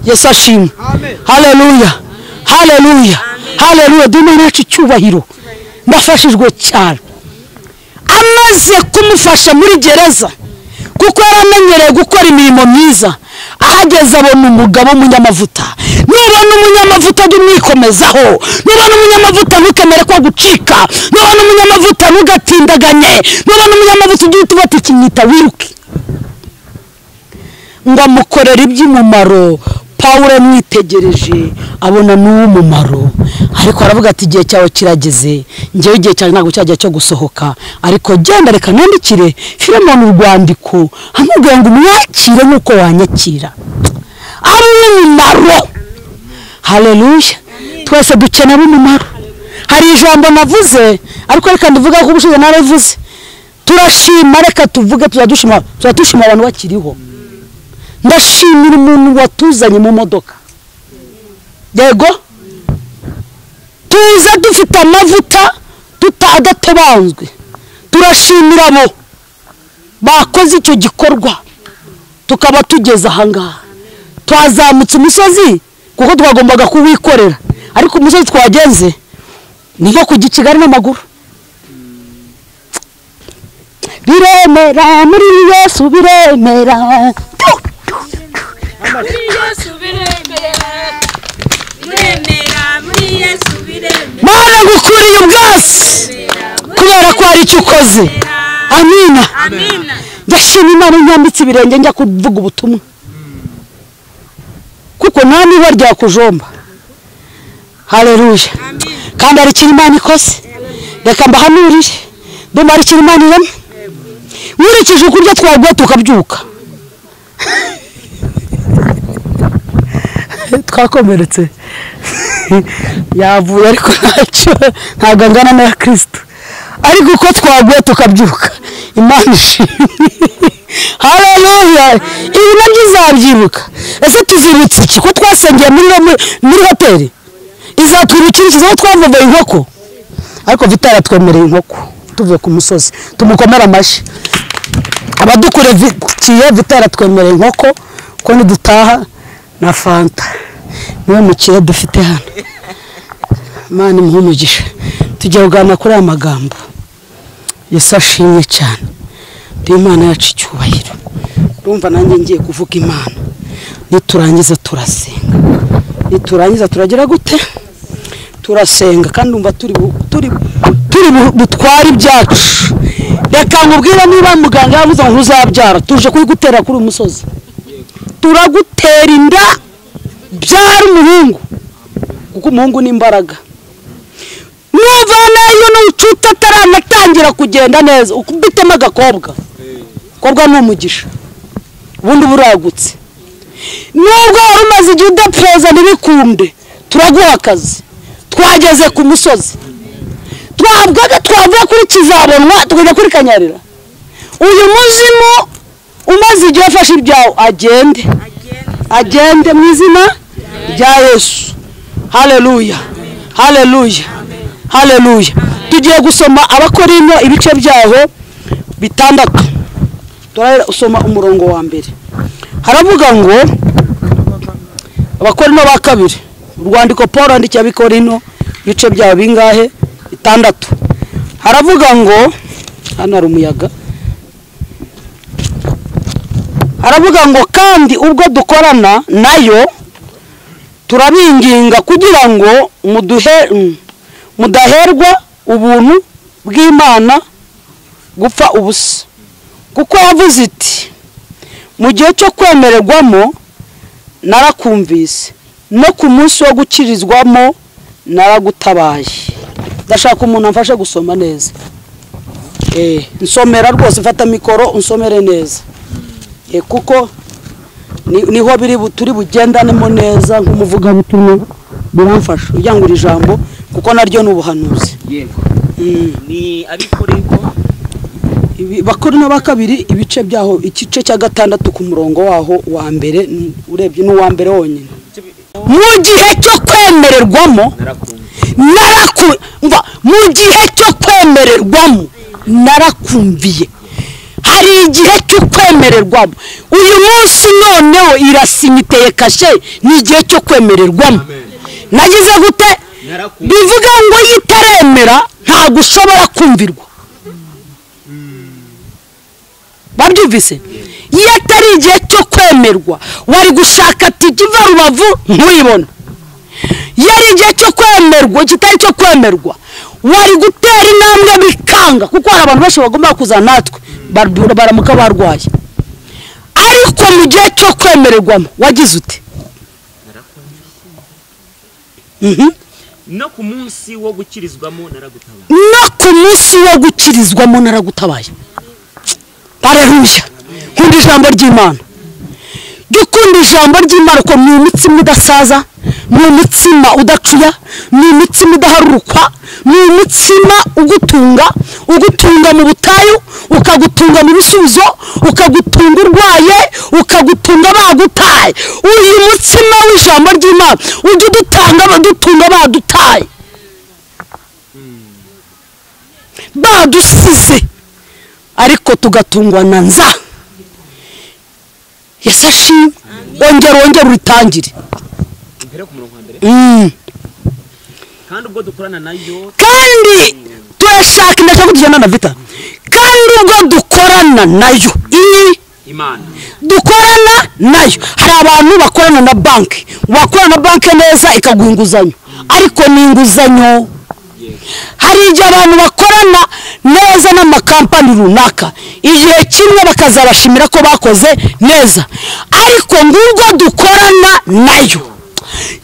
Speaker 1: yesi ashimwe hareruya hareruya hareruya imana yacu icyubahiro ndafashijwe cyane amaze kumufasha muri gereza kuko yaramenyereye gukora imirimo myiza ahageze abona umugabo w'umunyamavuta nubona umunyamavuta jya umwikomezaho nubona umunyamavuta ntukemere ko gucika nubona umunyamavuta ntugatindaganye nubona umunyamavuta ujye uhita ubata ikinyita wiruke ngo amukorere iby'umumaro pawuro amwitegereje abona n'uw'umumaro ariko aravuga ati igihe cyawe kirageze ngewe igihe cyawe ntabwo cyajya cyo gusohoka ariko genda reka nandikire firemoni urwandiko amubwira ngo umwakire nk'uko wanyakira ari uw'umumaro hareruya twese dukenera umumaro hari ijambo navuze ariko reka ndivuga ko ubushize narabivuze turashima reka tuvuge tuzaba dushima abantu bakiriho ndashimira umuntu watuzanye mu modoka yego tuza dufite amavuta tutadatobanzwe turashimira abo bakoze icyo gikorwa tukaba tugeze ahangaha twazamutse umusozi kuko twagombaga kuwikorera ariko umusozi twagenze ni nko kujya i kigali n'amaguru biremera muri yesu biremera mana gukuriye ubwatsi kubera ko hari icyo ukoze amina ndashima imana nyambitse ibirenge njya kuvuga ubutumwa kuko nta niba ryakujomba hareruya kandi hari ikintu imana ikoze reka mbahanurire ndumva hari ikintu imana irema nkurikije ukurya twaguha tukabyuka twakomeretse yavuye ariko ntacyo ntabwo angana na kirisito ariko uko twaguye tukabyuka imana ishimwe hareruya ibi nabyo izabyibuka ese tuzibutse iki ko twasengeye muri hoteli izatwibukiriza aho twavumbuye inkoko ariko vitaratwemereye inkoko tuvuye ku musozi tumukomere amashyi abadukurikiye vitaratwemereye inkoko ko nidutaha na fanta niwe mukire dufite hano imana imuhe umugisha tujya kuganira kuri aya magambo yesu ashimwe cyane duhe imana yacu icyubahiro urumva nanjye ngiye kuvuga imana niturangiza turasenga niturangiza turagira gute turasenga kandi umva turi bu- turi turi bu- butware ibyacu reka nkubwire niba muganga yavuze ngo uzabyara tuje kuyigutera kuri uyu musozi turagutera inda byara umuhungu kuko umuhungu ni imbaraga nuvanayo n'ucuta ataranatangira kugenda neza ukubitemo agakobwa kobwa ni umugisha ubundi buragutse nubwo wari umaze igihe udapereza ntibikunde turaguha akazi twageze ku musozi twahabwaga twavuye kuri kizabonwa tukajya kuri kanyarira uyu muzimu umaze igihe afashe ibyawe agende agende mu izina rya yesu hareruya hareruya hareruya tugiye gusoma abakorino ibice byaho bitandatu turahera usoma umurongo wa mbere haravuga ngo abakorino ba kabiri urwandiko paul yandikiye abikorino ibice byaho bingahe bitandatu haravuga ngo hano hari umuyaga haravuga ngo kandi ubwo dukorana nayo turabinginga kugira ngo muduhe mm, mudaherwa ubuntu bw'imana gupfa ubusa kuko yavuze iti mu gihe cyo kwemererwamo narakumvise no ku munsi wo gukirizwamo naragutabaye ndashaka umuntu amfashe gusoma neza Eh, nsomera rwose mfata mikoro unsomere neza Eh, kuko ni- niho biri bu- turi bugendanemo neza nk'umuvugabutumwa biramfasha ujyangura ijambo kuko naryo ni ubuhanuzi
Speaker 2: yego
Speaker 1: Mm.
Speaker 2: ni abikorerwa
Speaker 1: Ibi- bakorino ba kabiri ibice byaho igice cya gatandatu ku murongo waho wa mbere n- urebye n'uwa mbere wonyine mu gihe cyo kwemererwamo naraku umva, mu gihe cyo kwemererwamo narakumviye hari igihe cyo kwemererwamo uyu munsi noneho irasimiteye kashe ni igihe cyo kwemererwamo nagize gute bivuga ngo iyo itaremera ntabwo ushobora kumvirwa babyumvise iyo atari igihe cyo kwemerwa wari gushaka tike iva rubavu ntuyibone iyo ari igihe cyo kwemerwa kitari cyo kwemerwa wari gutera intambwe bikanga kuko hari abantu benshi bagomba kuzana natwe bar- baramuka barwaye ariko mu gihe cyo kwemererwamo wagize ute Mhm.
Speaker 2: no ku munsi wo gukirizwamo naragutabaye
Speaker 1: no ku munsi wo gukirizwamo naragutabaye bareruya nkunda ijambo ry'imana jya ukunda ijambo ry'imana kuko ni imitsima idasaza ni umutsima udacuya ni imitsima idaharurukwa ni umutsima ugutunga ugutunga mu butayu ukagutunga mu bisubizo ukagutunga urwaye ukagutunga bagutaye uyu mutsima w'ijambo ry'imana ujye udutanga badutunga badutaye badusize ariko tugatungwa na nza yesu ashimwe ongera wongera uritangire
Speaker 2: mbere ku murongo wa mbere
Speaker 1: Mm.
Speaker 2: kandi ubwo dukorana nayo
Speaker 1: kandi turashaka indashya ko tujyana na vita kandi ubwo dukorana nayo iyi
Speaker 2: imana
Speaker 1: dukorana nayo hari abantu bakorana na banki wakorana na banki neza ikaguha inguzanyo ariko ni inguzanyo hari igihe abantu bakorana neza n'amakampani runaka igihe kimwe bakazabashimira ko bakoze neza ariko ngubwo dukorana nayo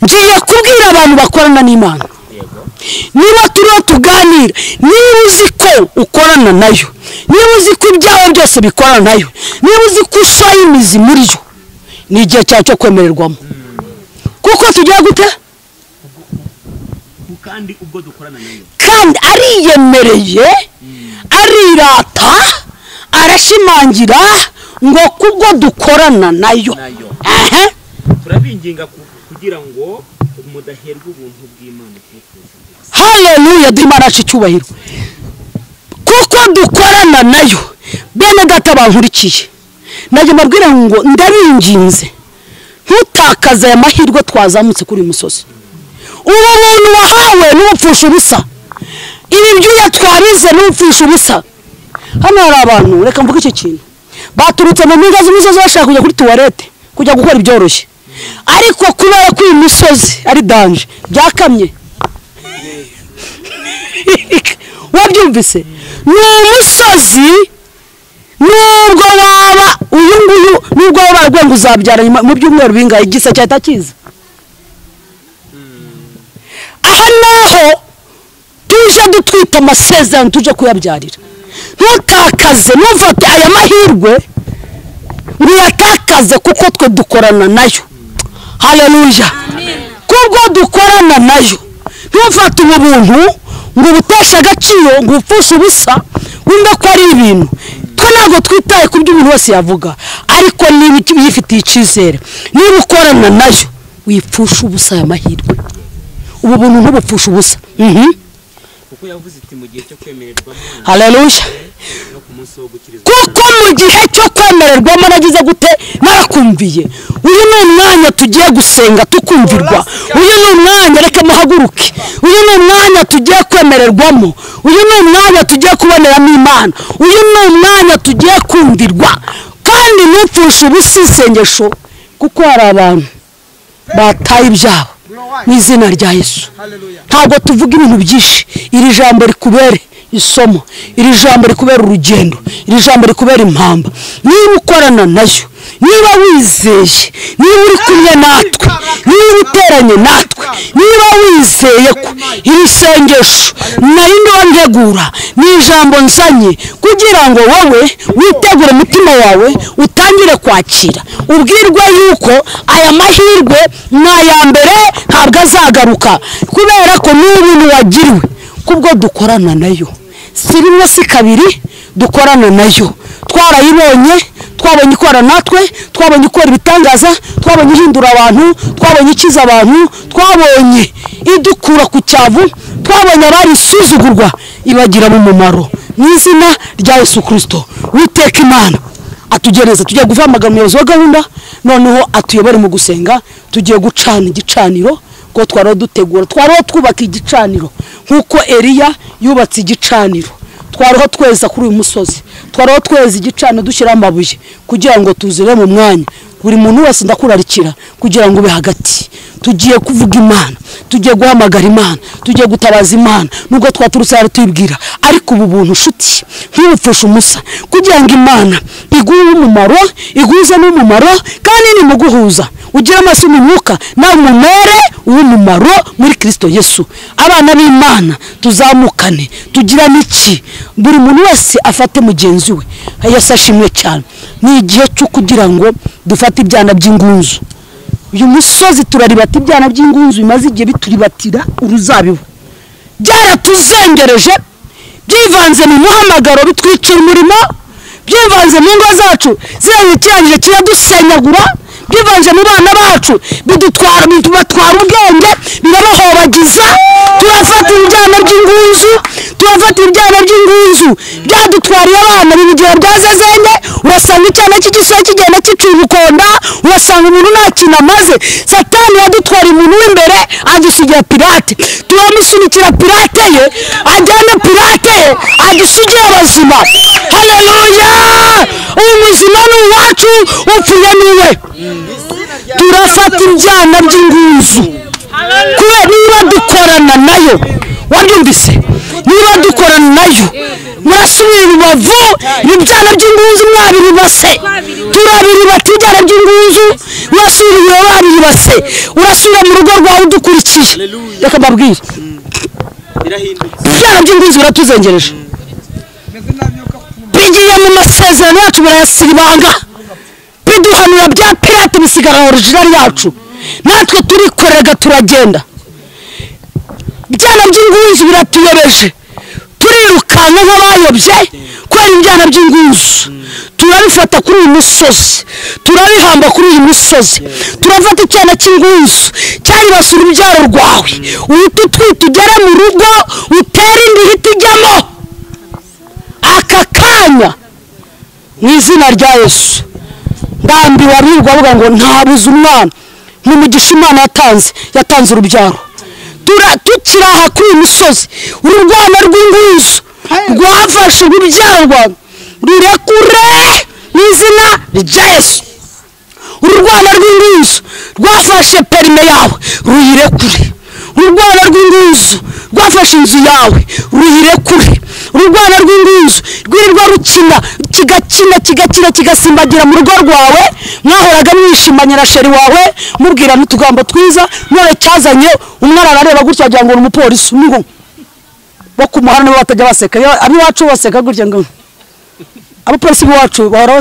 Speaker 1: ngiye kubwira abantu bakorana n'imana niba turiho tuganira niba uzi ko ukorana nayo niba uzi ko ibyawe byose bikorana nayo niba uzi ko ushoye imizi muri yo ni igihe cyawe cyo kwemererwamo kuko tugira gute
Speaker 2: kandi ubwo dukorana nayo
Speaker 1: kandi ariyemereye arirata arashimangira ngo kubwo dukorana nayo
Speaker 2: Nayo.
Speaker 1: Aha.
Speaker 2: turabinginga ku- kugira ngo mudaherwa ubuntu bw'imana twifuza
Speaker 1: haleluya duhe imana yacu icyubahiro kuko dukorana nayo bene data bankurikiye najya mbabwira ngo ndabinginze ntutakaze aya mahirwe twazamutse kuri uyu musozi uwo muntu wahawe n'ubupfusha ubusa ibi byuya twarize n'ubupfusha ubusa hano hari abantu reka mvuge iki kintu baturutse mu mpinga z'imisozi bashaka kujya kuri tuwarete kujya gukora ibyoroshye ariko kubera ko iyi misozi ari danje byakamye wabyumvise ni umusozi nubwo waba uyu nguyu nubwo waba warwenga uzabyara nyuma mu byumweru bingahe igisa cyahita kiza aha naho tuje dutwita amasezerano tuje kuyabyarira ntutakaze ntufate aya mahirwe ntiyatakaze kuko twe dukorana nayo hareruja kubwo dukorana nayo ntufate ubu buntu ngo ubuteshe agaciro ngo ubupfushe ubusa wumve ko ari ibintu twe ntabwo twitaye ku byo umuntu wese yavuga ariko niba uyifitiye icyizere niba ukorana nayo wipfusha ubusa aya mahirwe ubu buntu ntubupfushe ubusa mhm
Speaker 2: kuko yavuze iti mu gihe cyo kwemererwa
Speaker 1: hareruja
Speaker 2: no ku munsi wo gukirizwa
Speaker 1: kuko mu gihe cyo kwemererwamo nagize gute narakumviye uyu ni umwanya tugiye gusenga tukumvirwa uyu ni umwanya reka muhaguruke uyu ni umwanya tugiye kwemererwamo uyu ni umwanya tugiye kuboneramo imana uyu ni umwanya tugiye kumvirwa kandi ntupfushe ubusa isengesho kuko hari abantu bataye ibyabo mu izina rya yesu ntabwo tuvuga ibintu byinshi iri jambo rikubere isomo iri jambo rikubera urugendo iri jambo rikubera impamba niba ukorana nayo niba wizeye niba uri kumwe natwe niba uteranye natwe niba wizeye ko iri sengesho nari ndontegura ni ijambo nzanye kugira ngo wowe witegure umutima wawe utangire kwakira ubwirwe yuko aya mahirwe ni aya mbere ntabwo azagaruka kubera ko ni ibintu wagiriwe kubwo dukorana nayo si rimwe si kabiri dukorana nayo twarayibonye twabonye ikora natwe twabonye ikora ibitangaza twabonye ihindura abantu twabonye ikiza abantu twabonye idukura ku cyavu twabonye abari isuzugurwa ibagiramo umumaro mu izina rya yesu kirisito witeka imana atugereza tugiye guvamagana umuyobozi wa gahunda noneho atuyobore mu gusenga tugiye gucana igicaniro ko twari dutegura twari twubaka igicaniro nk'uko eriya yubatse igicaniro twariho tweza kuri uyu musozi twariho tweza igicaniro dushyiraho amabuye kugira ngo tuzire mu mwanya buri muntu wese ndakurarikira kugira ngo ube hagati tugiye kuvuga imana tugiye guhamagara imana tugiye gutabaza imana nubwo twaturutse hano tuyibwira ariko ubu buntu nshuti ntibupfushe umusa kugira ngo imana iguhe umumaro iguze n'umumaro kandi nimuguhuza ugire amaso y'umwuka nawe umumere uw'umumaro muri kirisito yesu abana b'imana tuzamukane tugirane iki buri muntu wese afate mugenzi we yesu ashimwe cyane ni igihe cyo kugira ngo dufate ibyana by'ingunzu uyu musozi turaribata ibyana by'ingunzu bimaze igihe bituribatira uruzabibu byaratuzengereje byivanze mu muhamagaro bitwicira umurimo byivanze mu ngo zacu zirabikirangije kiradusenyagura byivanze mu bana bacu bidutwara bibatwara ubwenge birabahobagiza turafata ibyana by'ingunzu turafata ibyana by'ingunzu byadutwariye abana mu gihe byazazenge urasanga icyana cy'igisore kigenda giciye ubukonda urasanga umuntu nta kintu amaze satani yadutwara umuntu w'imbere adusigira pirate turamusunikira pirate ye ajyana pirate ye adusigira abazima hareruya umuzima ni uwacu upfuye ni we turafata ibyana by'ingunzu kubera niba dukorana nayo wabyumvise niba dukorana nayo murasubira ibibavu ibyana by'ingunzu mwabiribase turabiribata ibyana by'ingunzu urasubira ibiro babiribase urasubira mu rugo rwawe udukurikiye reka mbabwire ibyana by'ingunzu biratuzengereje bigiye mu masezerano yacu barayasibanga biduhanura bya pirate bisigara orijinali yacu natwe turikorega turagenda ibyana by'ingunzu biratuyobeje turirukanka nk'abayobye kubera ibyana by'ingunzu turabifata kuri uyu musozi turabihamba kuri uyu musozi turafata icyana cy'ingunzu cyaribasura urubyaro rwawe uhita utwita ugere mu rugo utere indi hita ijyamo aka kanya mu izina rya yesu ndambiwe abirirwa bavuga ngo ntabuze umwana ni umugisha imana yatanze yatanze urubyaro tukiri aha kuri iyi misozi ururwano rw'inguzo rwafashe urubyarwa rurekure mu izina rya yesu ururwano rw'inguzo rwafashe perime yawe ruyirekure ururwano rw'inguzo rwafashe inzu yawe ruyirekure ururwano rw'inguzo rwirirwa rukina kigakina kigakina kigasimbagira mu rugo rwawe mwahoraga mwishimanyira sheri wawe mubwirana utugambo twiza none cyazanye umwana arareba gutya wagira ngo ni umupolisi umwe bo ku muhanda nibo batajya baseka ab'iwacu baseka gutya ngo abapolisi b'iwacu bahora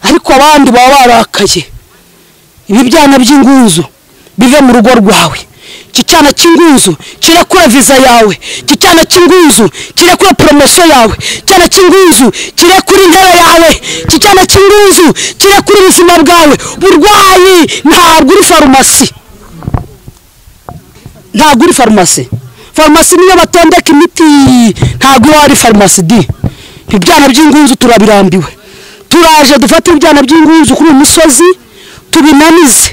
Speaker 1: ariko abandi baba barakaye ibi byana by'ingunzu bive mu rugo rwawe iki cyana cy'ingunzu kirekura viza yawe iki cyana cy'ingunzu kirekura poromosiyo yawe iki cyana cy'ingunzu kirekura intebe yawe iki cyana cy'ingunzu kirekura ubuzima bwawe burwayi ntabwo uri farumasi ntabwo uri farumasi farumasi niyo batondeka imiti ntabwo iba ari farumasi di ibyana by'ingunzu turabirambiwe turaje dufate ibyana by'ingunzu kuri uyu musozi tubinanize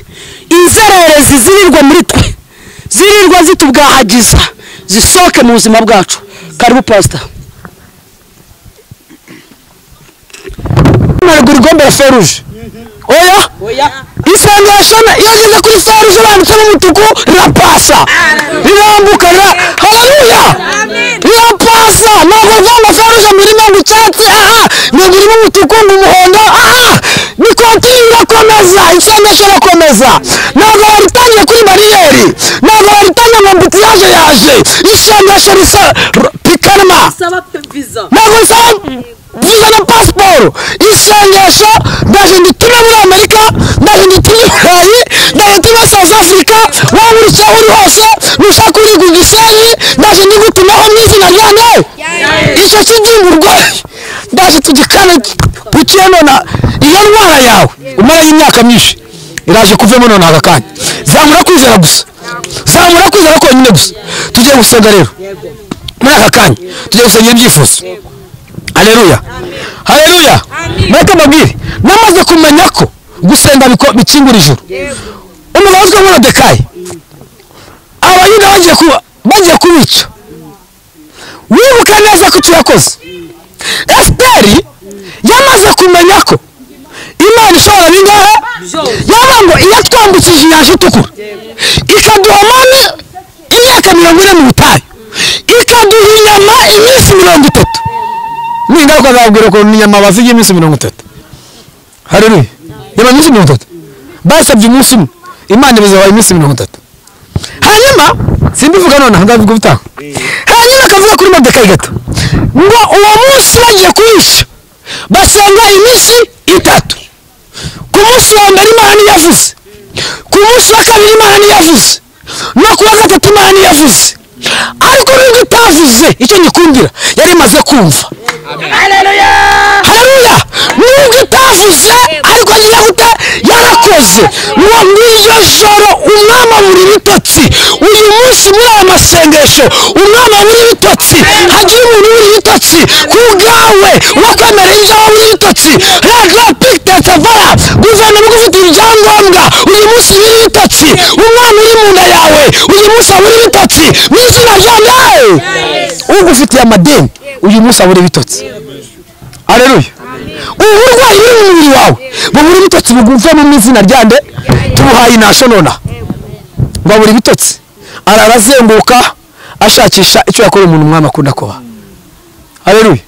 Speaker 1: inzererezi zirirwa muri twe zirirwa zitubwahagiza zisohoke mu buzima bwacu karibu pasita
Speaker 4: rw'igombera feruje oya isengesho iyo ageze kuri feruje irambitseho umutuku rirapasa rirambuka rira hararuya rirapasa ntabwo rwanda feruje ngo irimo ngo icyatsi aha ntabwo irimo umutuku ngo umuhondo aha ni kontiri irakomeza isengesho irakomeza ntabwo baritangiye kuri bariyeri ntabwo baritangiye ngo mbuti yaje yaje isengesho risa pikanwa
Speaker 5: saba viza
Speaker 4: ntabwo risaba viza na pasiporo isengesho ndaje nditume muri amerika ndaje nditume i burayi ndaje nditume south africa waba uri aho uri hose nushaka uri ku gisenyi ndaje ndigutumaho mu izina rya nawe icyo kigihugu urwaye ndaje tugikane ukenona iyo ndwara yawe umarayo imyaka myinshi iraje kuvemo none aka kanya zamura kwizera gusa zamura kwizera konyine gusa tugiye gusenga rero muri aka kanya tugiye gusenga ibyifuzo hareruya hareruya mureke mbabwire namaze kumenya ko gusenga biko- bikingura ijoro umugabo witwa morodekayi abayuda bagiye kuba bagiye kubica wibuke neza ko icyo yakoze esiteri yamaze kumenya ko imana ishobora bingahe yaba ngo iyatwambukije inyanja itukura ikaduha mani imyaka mirongo ine mu butayu ikaduha inyama iminsi mirongo itatu ni ingaruka zababwira ukuntu inyama baziye iminsi mirongo itatu hareruye inyama iminsi mirongo itatu basabye umunsi umwe imana ibizabaye iminsi mirongo itatu hanyuma simbivuga nonaha ngabivuga ubutaha hanyuma akavuga kuri modekayi gato ngo uwo munsi bagiye kuwica basenga iminsi itatu ku munsi wa mbere imana ntiyavuze ku munsi wa kabiri imana ntiyavuze no ku wa gatatu imana ntiyavuze ariko nubwo itavuze icyo nyikundira yari imaze kumva hareruya nubwo itavuze ariko agiye gute yarakoze ngo ngiryo joro umwama buri bitotsi uyu munsi muri aya masengesho umwama buri bitotsi hagira umuntu buri bitotsi ku bwawe wo kwemera ibyo waba buri bitotsi rega pikitete vara guverinoma igufitiye ibyangombwa uyu munsi buri bitotsi umwana uri mu nda yawe uyu munsi abura ibitotsi mu izina rya nawe ugufitiye amadeni uyu munsi abura ibitotsi areruye ubu burwayi buri mu mubiri wawe bubura ibitotsi buguvemo mu izina ryande tubuhaye inasho nonaha ngo abura ibitotsi arara azenguka ashakisha icyo yakora umuntu umwami akunda kuba areruye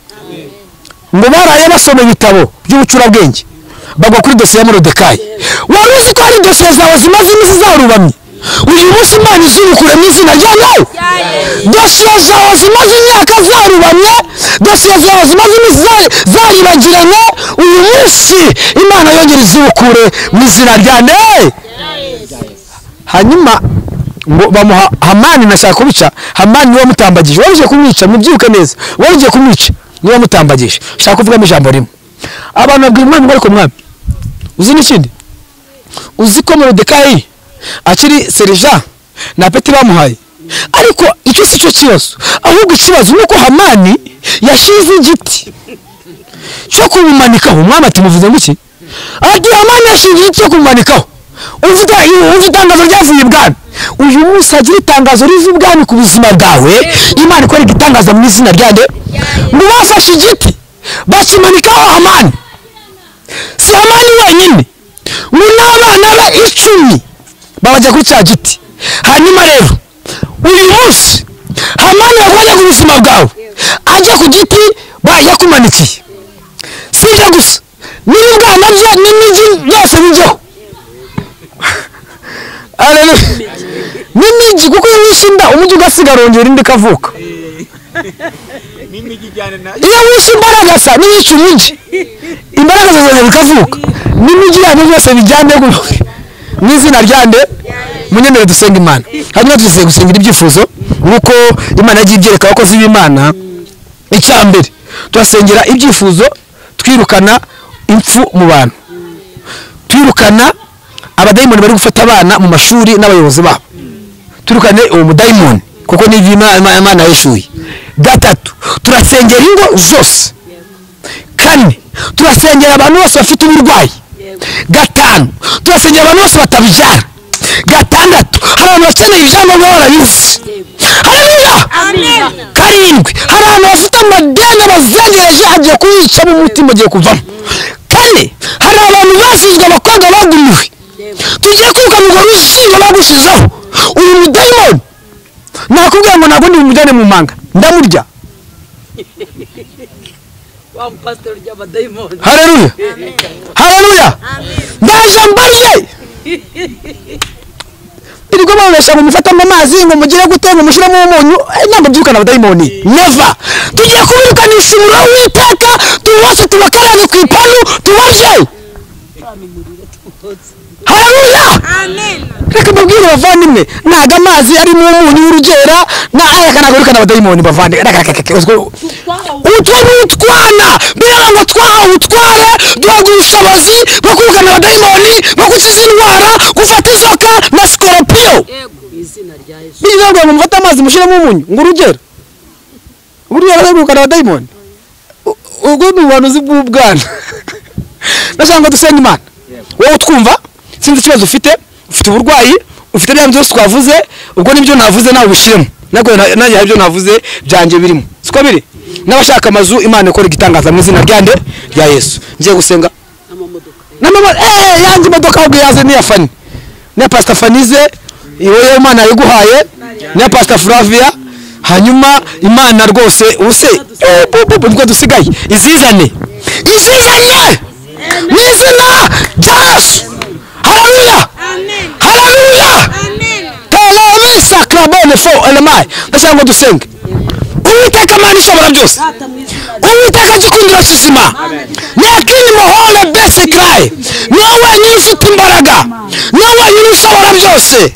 Speaker 4: ngo baraye basoma ibitabo by'ubucurabwenge bagwa kuri dosiye ya morodekayi wari uzi ko hari dosiye zawe zimaze iminsi zarubamye uyu munsi imana izirukure mu izina rya nawe dosiye zawe zimaze imyaka zarubamye dosiye zawe zimaze iminsi zari- zaribagiranye uyu munsi imana yongera izirukure mu izina rya nawe hanyuma ngo bamuha hamani nashaka kubica hamani niwe mutambagije wari ugiye kumwica mubyibuke neza wari ugiye kumwica niwe mutambagije ushaka kuvugamo ijambo rimwe abantu babwira umwami ngo ariko mwami uzi n'ikindi uzi ko morodekayi akiri serija na peti bamuhaye ariko icyo si cyo kibazo ahubwo ikibazo ni uko hamani yashyize igiti cyo kumumanikaho umwami ati muvuze ngo iki ati hamani yashyize igiti cyo kumumanikaho uvuga wumva itangazo ryavuye ibwami uyu munsi hagira itangazo riva ibwami ku buzima bwawe imana ikora igitangaza mu izina ryande ngo bafashe igiti bakimanikaho amani si amani wenyine ngo n'abana be icumi babajya kuri cya giti hanyuma rero uyu munsi hamani yakuranye ku buzima bwawe ajya ku giti yakumanikiye si ibyo gusa n'ibibwana bye n'imijyi byose bijyaho Haleluya. N'imijyi kuko iyo wishe inda umujyi ugasigara wongera indi ikavuka. Iyo wishe imbaraga sa n'iyica umujyi imbaraga zazongera zikavuka n'imijyi yanyu byose bijyane gu- mu izina ryande munyemerere dusenga imana hanyuma tugiye gusengira ibyifuzo nk'uko imana yagiye ibyereka abakozi b'imana icya mbere turasengera ibyifuzo twirukana impfu mu bantu twirukana abadayimoni bari gufata abana mu mashuri n'abayobozi babo turukane uwo mudayimoni kuko ni ibyo Ima- Ima- imana yishyuye gatatu turasengera ingo zose kane turasengera abantu bose bafite uburwayi gatanu turasengera abantu bose batabyara gatandatu hari abantu bakeneye ibyangombwa barabizi haleluya karindwi hari abantu bafite amadeni bazengereje agiye kuyicamo umutima ugiye kuvamo kane hari abantu basizwe abakobwa bagumiwe tugiye kwiruka ngo ruzingo bagushizeho uyu mudayimoni nakubwiye ngo ntabwo ndi umujyane mu manga ndamurya
Speaker 5: wa mupasitori ry'abadayimoni
Speaker 4: haleluya haleluya ndaje mbaze iriko babesha ngo mufate mu mazi ngo mugire gute ngo mushyiremo umunyu eh, ntabwo byirukana abadayimoni neva tugiye kubirukanisha umuriro w'iteka tubose tubakarange ku ipanu tubarye haleluya reka mbabwire bavandimwe ntago amazi arimo umunyu w'urugera na reka ntabwo birukana abadayimoni bavandimwe reka reka reka reka utwo ni utwana mbega ngo twahawe utware duhabwa ubushobozi bwo kwirukana abadayimoni bwo gukiza indwara gufata inzoka na sikoropiyo biriya ntabwo ngo mufate amazi mushyiremo umunyu ngo urugero buriya bazagurukana abadayimoni U- ubwo ni ubuhanuzi bw'ubwana ndashaka ngo dusenge imana wowe utwumva sinzi ikibazo ufite ufite uburwayi ufite bya byose twavuze ubwo nibyo navuze nawe ubishyiremo ntabwo na- nanjye hari ibyo navuze byanjye birimo siko biri n'abashaka amazu imana ikora igitangaza mu izina rya nde rya yesu ngiye gusenga n'amamodoka eee yanjye imodoka ahubwo yaze niya fani niya pasita fanize wowe imana yiguhaye niya pasita furaviya hanyuma imana rwose ubuse eh, bu- bu- bu- nibwo dusigaye izizane izizanye mu izina rya yesu haleluya haleluya telebisa karabone fo elemayi ndashaka ngo dusenge uwiteka imana ishobora byose uwiteka gikundiro kizima ntakindi muhore besi karayi niwe wenyine ufite imbaraga niwe wenyine ushobora byose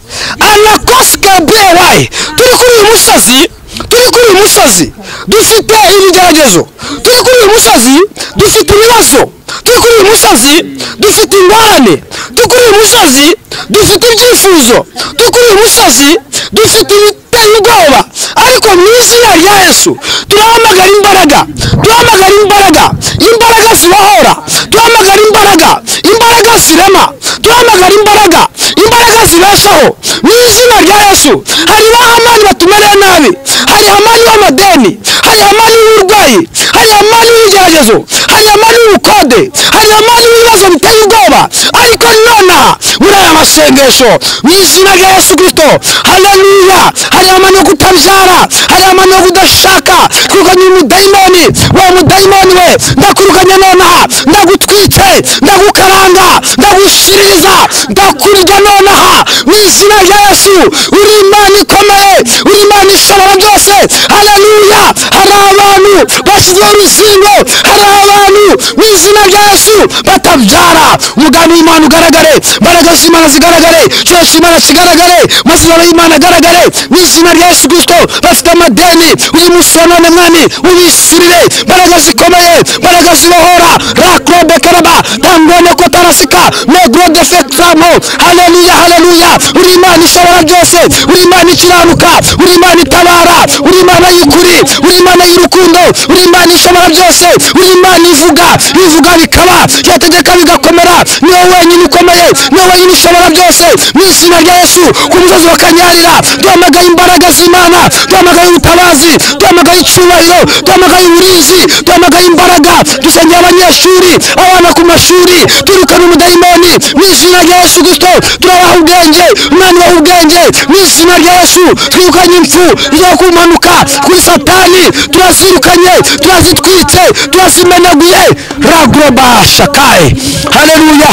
Speaker 4: anakosi gabriel wayi turi kuri uyu musozi turi kuri uyu musozi dufite ibigeragezo turi kuri uyu musozi dufite ibibazo turi kuri uyu musozi dufite ingorane turi kuri uyu musozi dufite ibyifuzo turi kuri uyu musozi dufite ibiteye ubwoba ariko mu izina rya yesu turahamagara imbaraga turahamagara imbaraga imbaraga zibahora turahamagara imbaraga imbaraga zirema turahamagara imbaraga imbaraga zibeshaho mu izina rya yesu hari bahamani batumereye nabi hari hamani w'amadeni hari hamani w'uburwayi hari hamani w'ibigeragezo hari hamani w'ubukode hari hamani w'ibibazo biteye ubwoba ariko nonaha muri aya masengesho mu izina rya yesu kirisito haleluya hari hamani wo kutabyara hari hamani wo kudashaka kwirukanya uyu mudayimoni wa mudayimoni we ndakwirukanye nonaha ndagutwitse ndagukaranga ndagushiririza ndakurya nonaha mu izina rya yesu uri imana ikomeye uri imana ishobora byose haleluya hari abantu bashyizeho uruzingo hari abantu mu izina rya yesu batabyara umugambi w'imana ugaragare imbaraga z'imana zigaragare icyubahiro cy'imana kigaragare amasezerano y'imana agaragare mu izina rya yesu kirisito bafite amadeni uyu munsi wa none mwami ubishyirire imbaraga zikomeye imbaraga zibohora rakobe karaba tangone ko tarasika megro defektamo haleluya haleluya uri imana ishobora byose uri imana ikiranuka uri imana itabara uri imana y'ukuri uri imana y'urukundo uri imana ishobora byose uri imana ivuga bivuga bikaba yategeka bigakomera niwe wenyine ukomeye niwe wenyine ushobora byose mu izina rya yesu ku musozi wa kanyarira duhamagaye imbaraga z'imana duhamagaye ubutabazi duhamagaye icyubahiro duhamagaye uburinzi duhamagaye imbaraga dusengera abanyeshuri abana ku mashuri twirukana umudayimoni mu izina rya yesu kristo turabaha ubwenge umwana ubaha ubwenge mu izina rya yesu twirukanye impfu yo kumanuka kuri satani turazirukanye turazitwitse turazimenaguye ragroba shakaye haleluya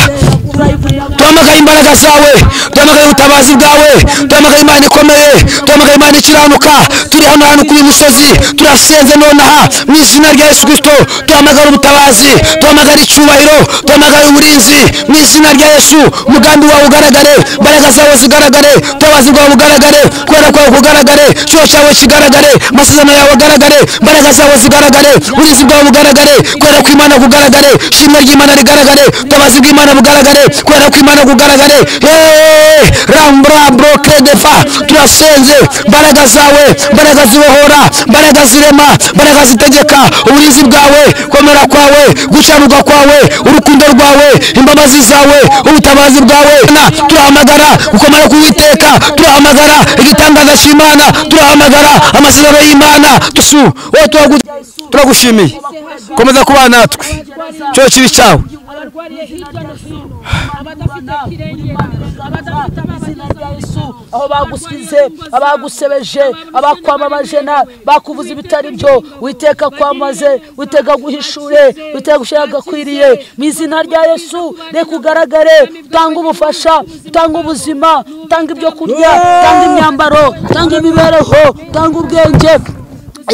Speaker 4: duhamagaye imbaraga zawe duhamagaye ubutabazi bwawe duhamagaye imana ikomeye duhamagaye imana ikiranuka turi hano hano kuri uyu musozi turasenze nonaha mu izina rya yesu kirisito duhamagara ubutabazi duhamagara icyubahiro duhamagara uburinzi mu izina rya yesu umugambi wawe ugaragare imbaraga zawe zigaragare ubutabazi bwawe bugaragare kubera kwawe kugaragare icyuho cyawe kigaragare amasezerano yawe agaragare imbaraga zawe zigaragare uburinzi bwawe bugaragare kubera ko imana kugaragare ishimwe ry'imana rigaragare ubutabazi bw'imana bugaragare kubera ko imana kugaragare Hey! rambura broke defa turasenze imbaraga zawe imbaraga zibohora imbaraga zirema imbaraga zitegeka uburinzi bwawe komera kwawe gucyanuka kwawe urukundo rwawe imbabazi zawe ubutabazi bwawe Na, turahamagara gukomera k'uwiteka turahamagara igitangaza cy'imana turahamagara amasezerano y'imana tusu wowe turagu- turagushimiye komeza kubana natwe cyo kibi cyawe
Speaker 5: abarwariye hirya no hino abadafite kirengera abadafite abana
Speaker 1: aho bagusize abagusebeje abakwamamaje na bakuvuza ibitari byo witeka kwamaze witeka guhishure witeka gushyira gakwiriye mu izina rya yesu reka ugaragare utanga ubufasha utanga ubuzima utanga ibyo kurya utanga imyambaro utanga imibereho utanga ubwenge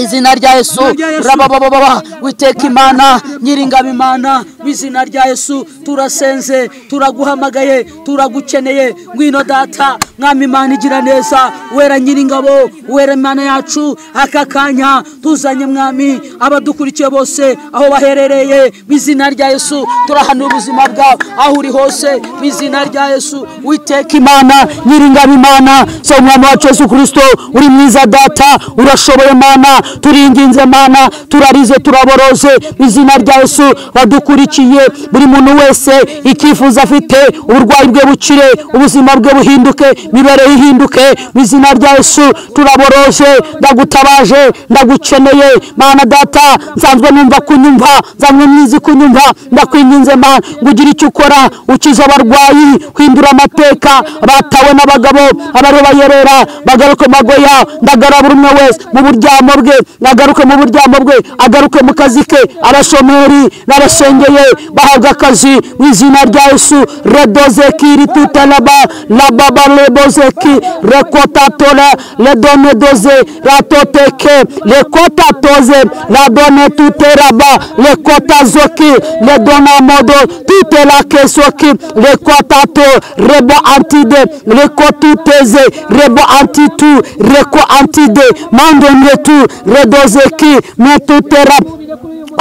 Speaker 1: izina rya yesu rababababa witeka imana nyiringabo imana mu izina rya yesu turasenze turaguhamagaye turagukeneye ngwino data mwami imana igira neza wera nyiringabo wera imana yacu aka kanya tuzanye mwami abadukurikiye bose aho baherereye mu izina rya yesu turahanura ubuzima bwabo aho uri hose mu izina rya yesu witeka imana nyiringabo imana so umwami wacu yesu kirisito uri mwiza data urashoboye mana turinginze mana turarize turaboroze mu izina rya yesu badukurikiye buri muntu wese icyifuzo afite uburwayi bwe bukire ubuzima bwe buhinduke imibereho ihinduke mu izina rya yesu turaboroje ndagutabaje ndagukeneye mana data nsanzwe numva kunyumva nsanzwe mwizi kunyumva ndakwinginze mana ngo ugire icyo ukora ukize abarwayi hindura amateka batawe n'abagabo abariho bayerera bagaruke mu mago yabo ndagara buri umwe wese mu buryamo bwe agaruke mu buryamo bwe agaruke mu kazi ke abashomeri n'abashengeye bahabwa akazi mu izina rya yesu redozeki ritutalaba lababa lebozeki rekotatora redonedoze ratoteke rekotatoze radone tuteraba rekotazoki redonamodo tutelakesoki rekotato rebo antide rekotuteze rebo antitu reko antide mandonetu redozeki metutera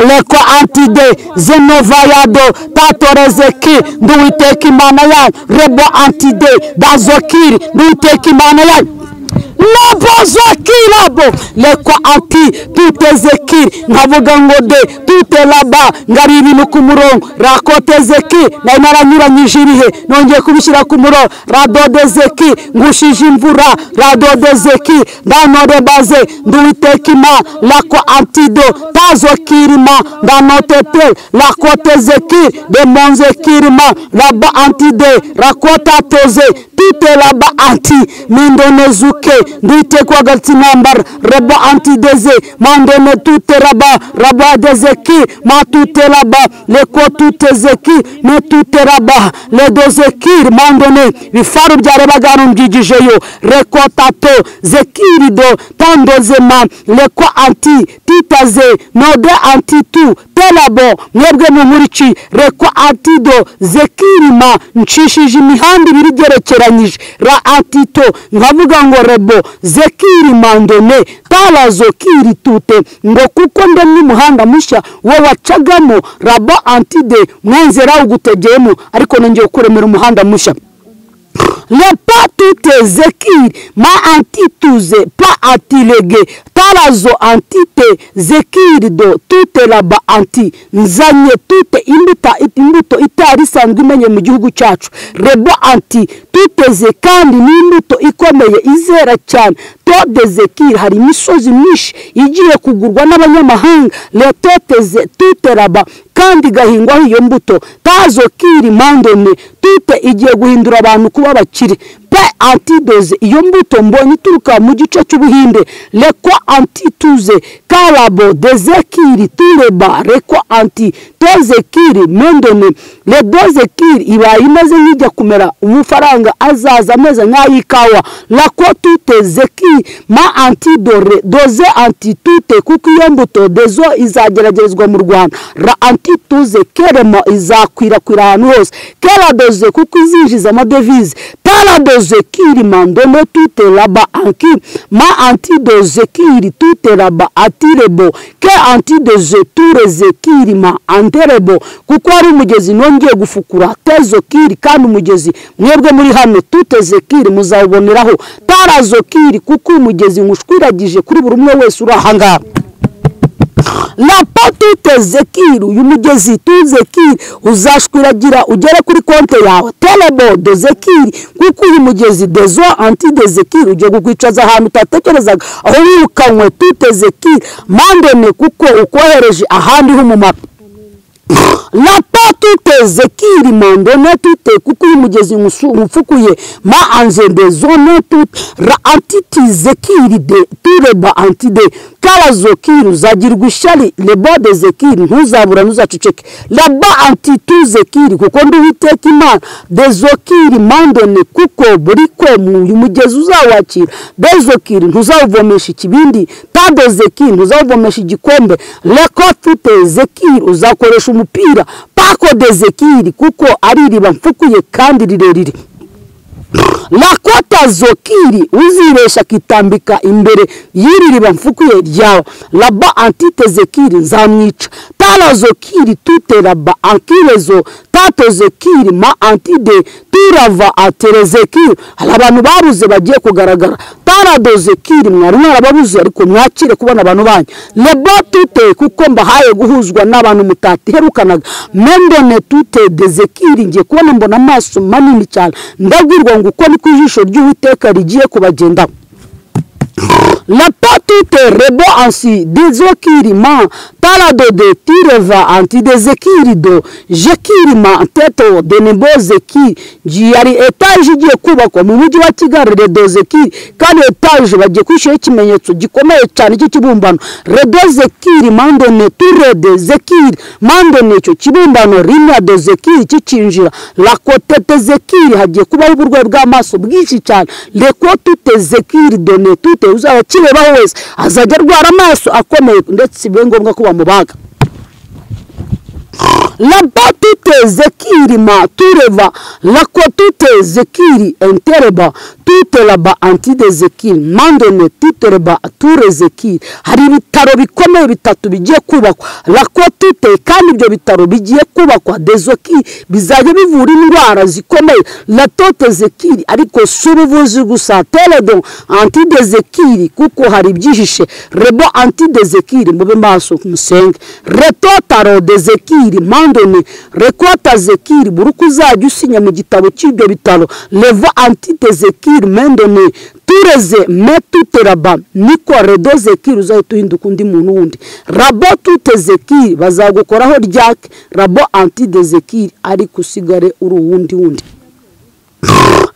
Speaker 1: leko antide zenovayado tatorezeki nduwiteka imana yanyu rebo antide dazokiri nduwiteka imana yanyu labozokirabo lekwa ati tutezekiri nkavuga ngo de tutelaba ngari ibintu ku murongo rakotezeki nari naranyuranyije ibihe nongeye kubishyira ku murongo radodezeki ngushije imvura radodezeki ndanorebaze nduwitekima lako antido tazokirima ndanotete lakotezeki demonzekirima raba antide rakotatoze tutelaba anti mindonezuke nditekwagatsi nambara raba antideze mandone tuteraba raba dezeki matutelaba leko tutezeki metuteraba ledozekiri mandone bifaru byarebaga hano mbyigijeyo reko tato zekirido tandozema leko anti titaze node antitu telabo mwebwe mumuriki reko antido zekirima nshishije imihanda ibiri igerekeranyije ra antito nkavuga ngo rebo zekiri mandone talazo kiri tute ngo kuko ndemye umuhanda mushya wo wacagamo rabo antide mwanzera ugutegeyemo ariko nongeye kuremera umuhanda mushya ne pas tout ezekiri ma antituze pa antilege talazo antite zekiri do tute laba anti nzanye tute imbuta imbuto itari isanzwe imenye mu gihugu cyacu rebo anti tuteze kandi n'imbuto ikomeye izera cyane tode zekiri hari imisozi myinshi igiye kugurwa n'abanyamahanga retoteze tuteraba kandi igahingwaho iyo mbuto tazo kiri mandone tute igiye guhindura abantu kuba abakire pe antidoze iyo mbuto mbonye ituruka mu gice cy'ubuhinde rekwa antituze karabo dezekiri tureba rekwa anti tozekiri mendone redozekiri ibaye imeze nk'ijya kumera umufaranga azaza ameze nk'ay'ikawa rako tute zeki ma antidore doze antitute kuko iyo mbuto dezo izageragerezwa mu rwanda ra antituze keremo izakwirakwira ahantu hose keradoze kuko izinjiza amadevize paradoze kiri mandone tute raba anki ma antidoze kiri tute raba atirebo ke antidoze tureze kiri ma anterebo kuko ari umugezi nongeye gufukura tezo kiri kandi umugezi mwebwe muri hano tuteze kiri muzawuboneraho tarazo kiri kuko umugezi nkushwiragije kuri buri umwe wese uri ahangaha rapa tute zekiri uyu mugezi tuzekiri uzashwiragira ugere kuri konte yawe terebo dozekiri kuko uyu mugezi dezo anti dezekiri ugiye kukwicaza ahantu utatekerezaga aho wirukanywe tute zekiri mandene kuko ukohereje ahandi h'umumaro rapa tute zekiri mandone tute kuko uyu mugezi nkufukuye ma anzende zone tute ra antiti zekiri de tureba antide karazo kiri uzagirwa ishyari lebode zekiri ntuzabura ntuzaceceke raba antitu zekiri kuko nduwiteka imana dezokiri mandone kuko buri ko uyu mugezi uzawakira dezokiri ntuzawuvomesha ikibindi tadozekiri ntuzawuvomesha igikombe reko tute zekiri uzakoresha umupira pako dezekiri kuko ari iriba mfukuye kandi rirerire rakota zokiri uzibesha akitambika imbere y'iri riba mfukuye ryawe raba antite zekiri nzamwica tara zokiri tute raba ankirezo tato zekiri ma antide turava atere zekiri hari abantu babuze bagiye kugaragara tara zekiri mwari mwarababuze ariko mwakire kubona abantu banyu lebo tute kuko mbahaye guhuzwa n'abantu mutaherukanaga mendone tute dezekiri ngiye kubona mbona amaso manini cyane ndabwirwa ngo uko ni ku ijisho ry'uwiteka rigiye kubagendaho rapa tute rebo ansi dezokirima taradode tireva antidezekirido jekirima teto denebo zeki ari etaje igiye kubakwa mu mujyi wa kigali redo zeki kandi etaje bagiye kwishyiraho ikimenyetso gikomeye cyane cy'ikibumbano redo zekiri mandone turede zekiri mandone icyo kibumbano rimwe do zekiri kikinjira rakotete zekiri hagiye kubaho uburwayi bw'amaso bwinshi cyane reko tute zekiri done tute uzaba kirebaho wese azajya arwara amaso akomeye ndetse bibe ngombwa ko bamubaga laba tute zekiri ma tureva lako tute zekiri entereba tute laba antide zekiri mandone tute reba ture zekiri hari ibitaro bikomeye bitatu bigiye kubakwa lako tute kandi ibyo bitaro bigiye kubakwa dezoki bizajya bivura indwara zikomeye latote zekiri ariko si ubuvuzi gusa teledo antide zekiri kuko hari ibyihishe rebo antide zekiri mube maso musenge retotaro de zekiri mandone rekota zekiri buri uko uzajya usinya mu gitabo cy'ibyo bitaro levo antite zekiri mendone tureze metute raba niko redo zekiri uzahita uhinduka undi muntu wundi rabo tute zekiri bazagukoraho ryake rabo antide zekiri ariko usigare uri uwundi wundi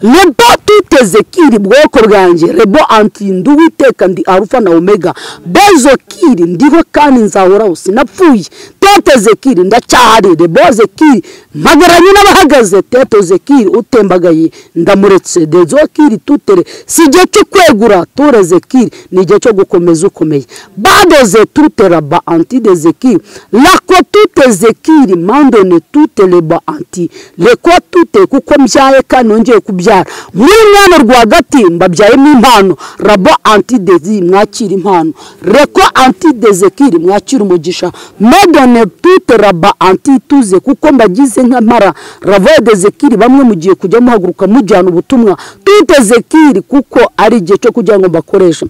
Speaker 1: rebo tuteze kiri bwoko bwanjye rebo anti ndi uwiteka ndi arufa na omega bezo kiri ndiho kandi nzahoraho sinapfuye teteze kiri ndacyahari rebo zekiri mpagaranye n'abahagaze teteze kiri utembagaye ndamuretse dezo kiri tutere si igihe cyo kwegura tureze kiri ni igihe cyo gukomeza ukomeye badoze tutera ba anti deze kiri lako tuteze kiri mandone tutere ba anti reko tute kuko mbyaye kandi nongeye kubyaye kubyara muri mwana rwagati mbabyayemo impano rabo antidezi mwakira impano reko antidezekiri mwakira umugisha medone tute raba antituze kuko mbagize nk'amara ravodezekiri bamwe mugiye kujya muhaguruka mujyana ubutumwa tute zekiri kuko ari igihe cyo kugira ngo mbakoreshe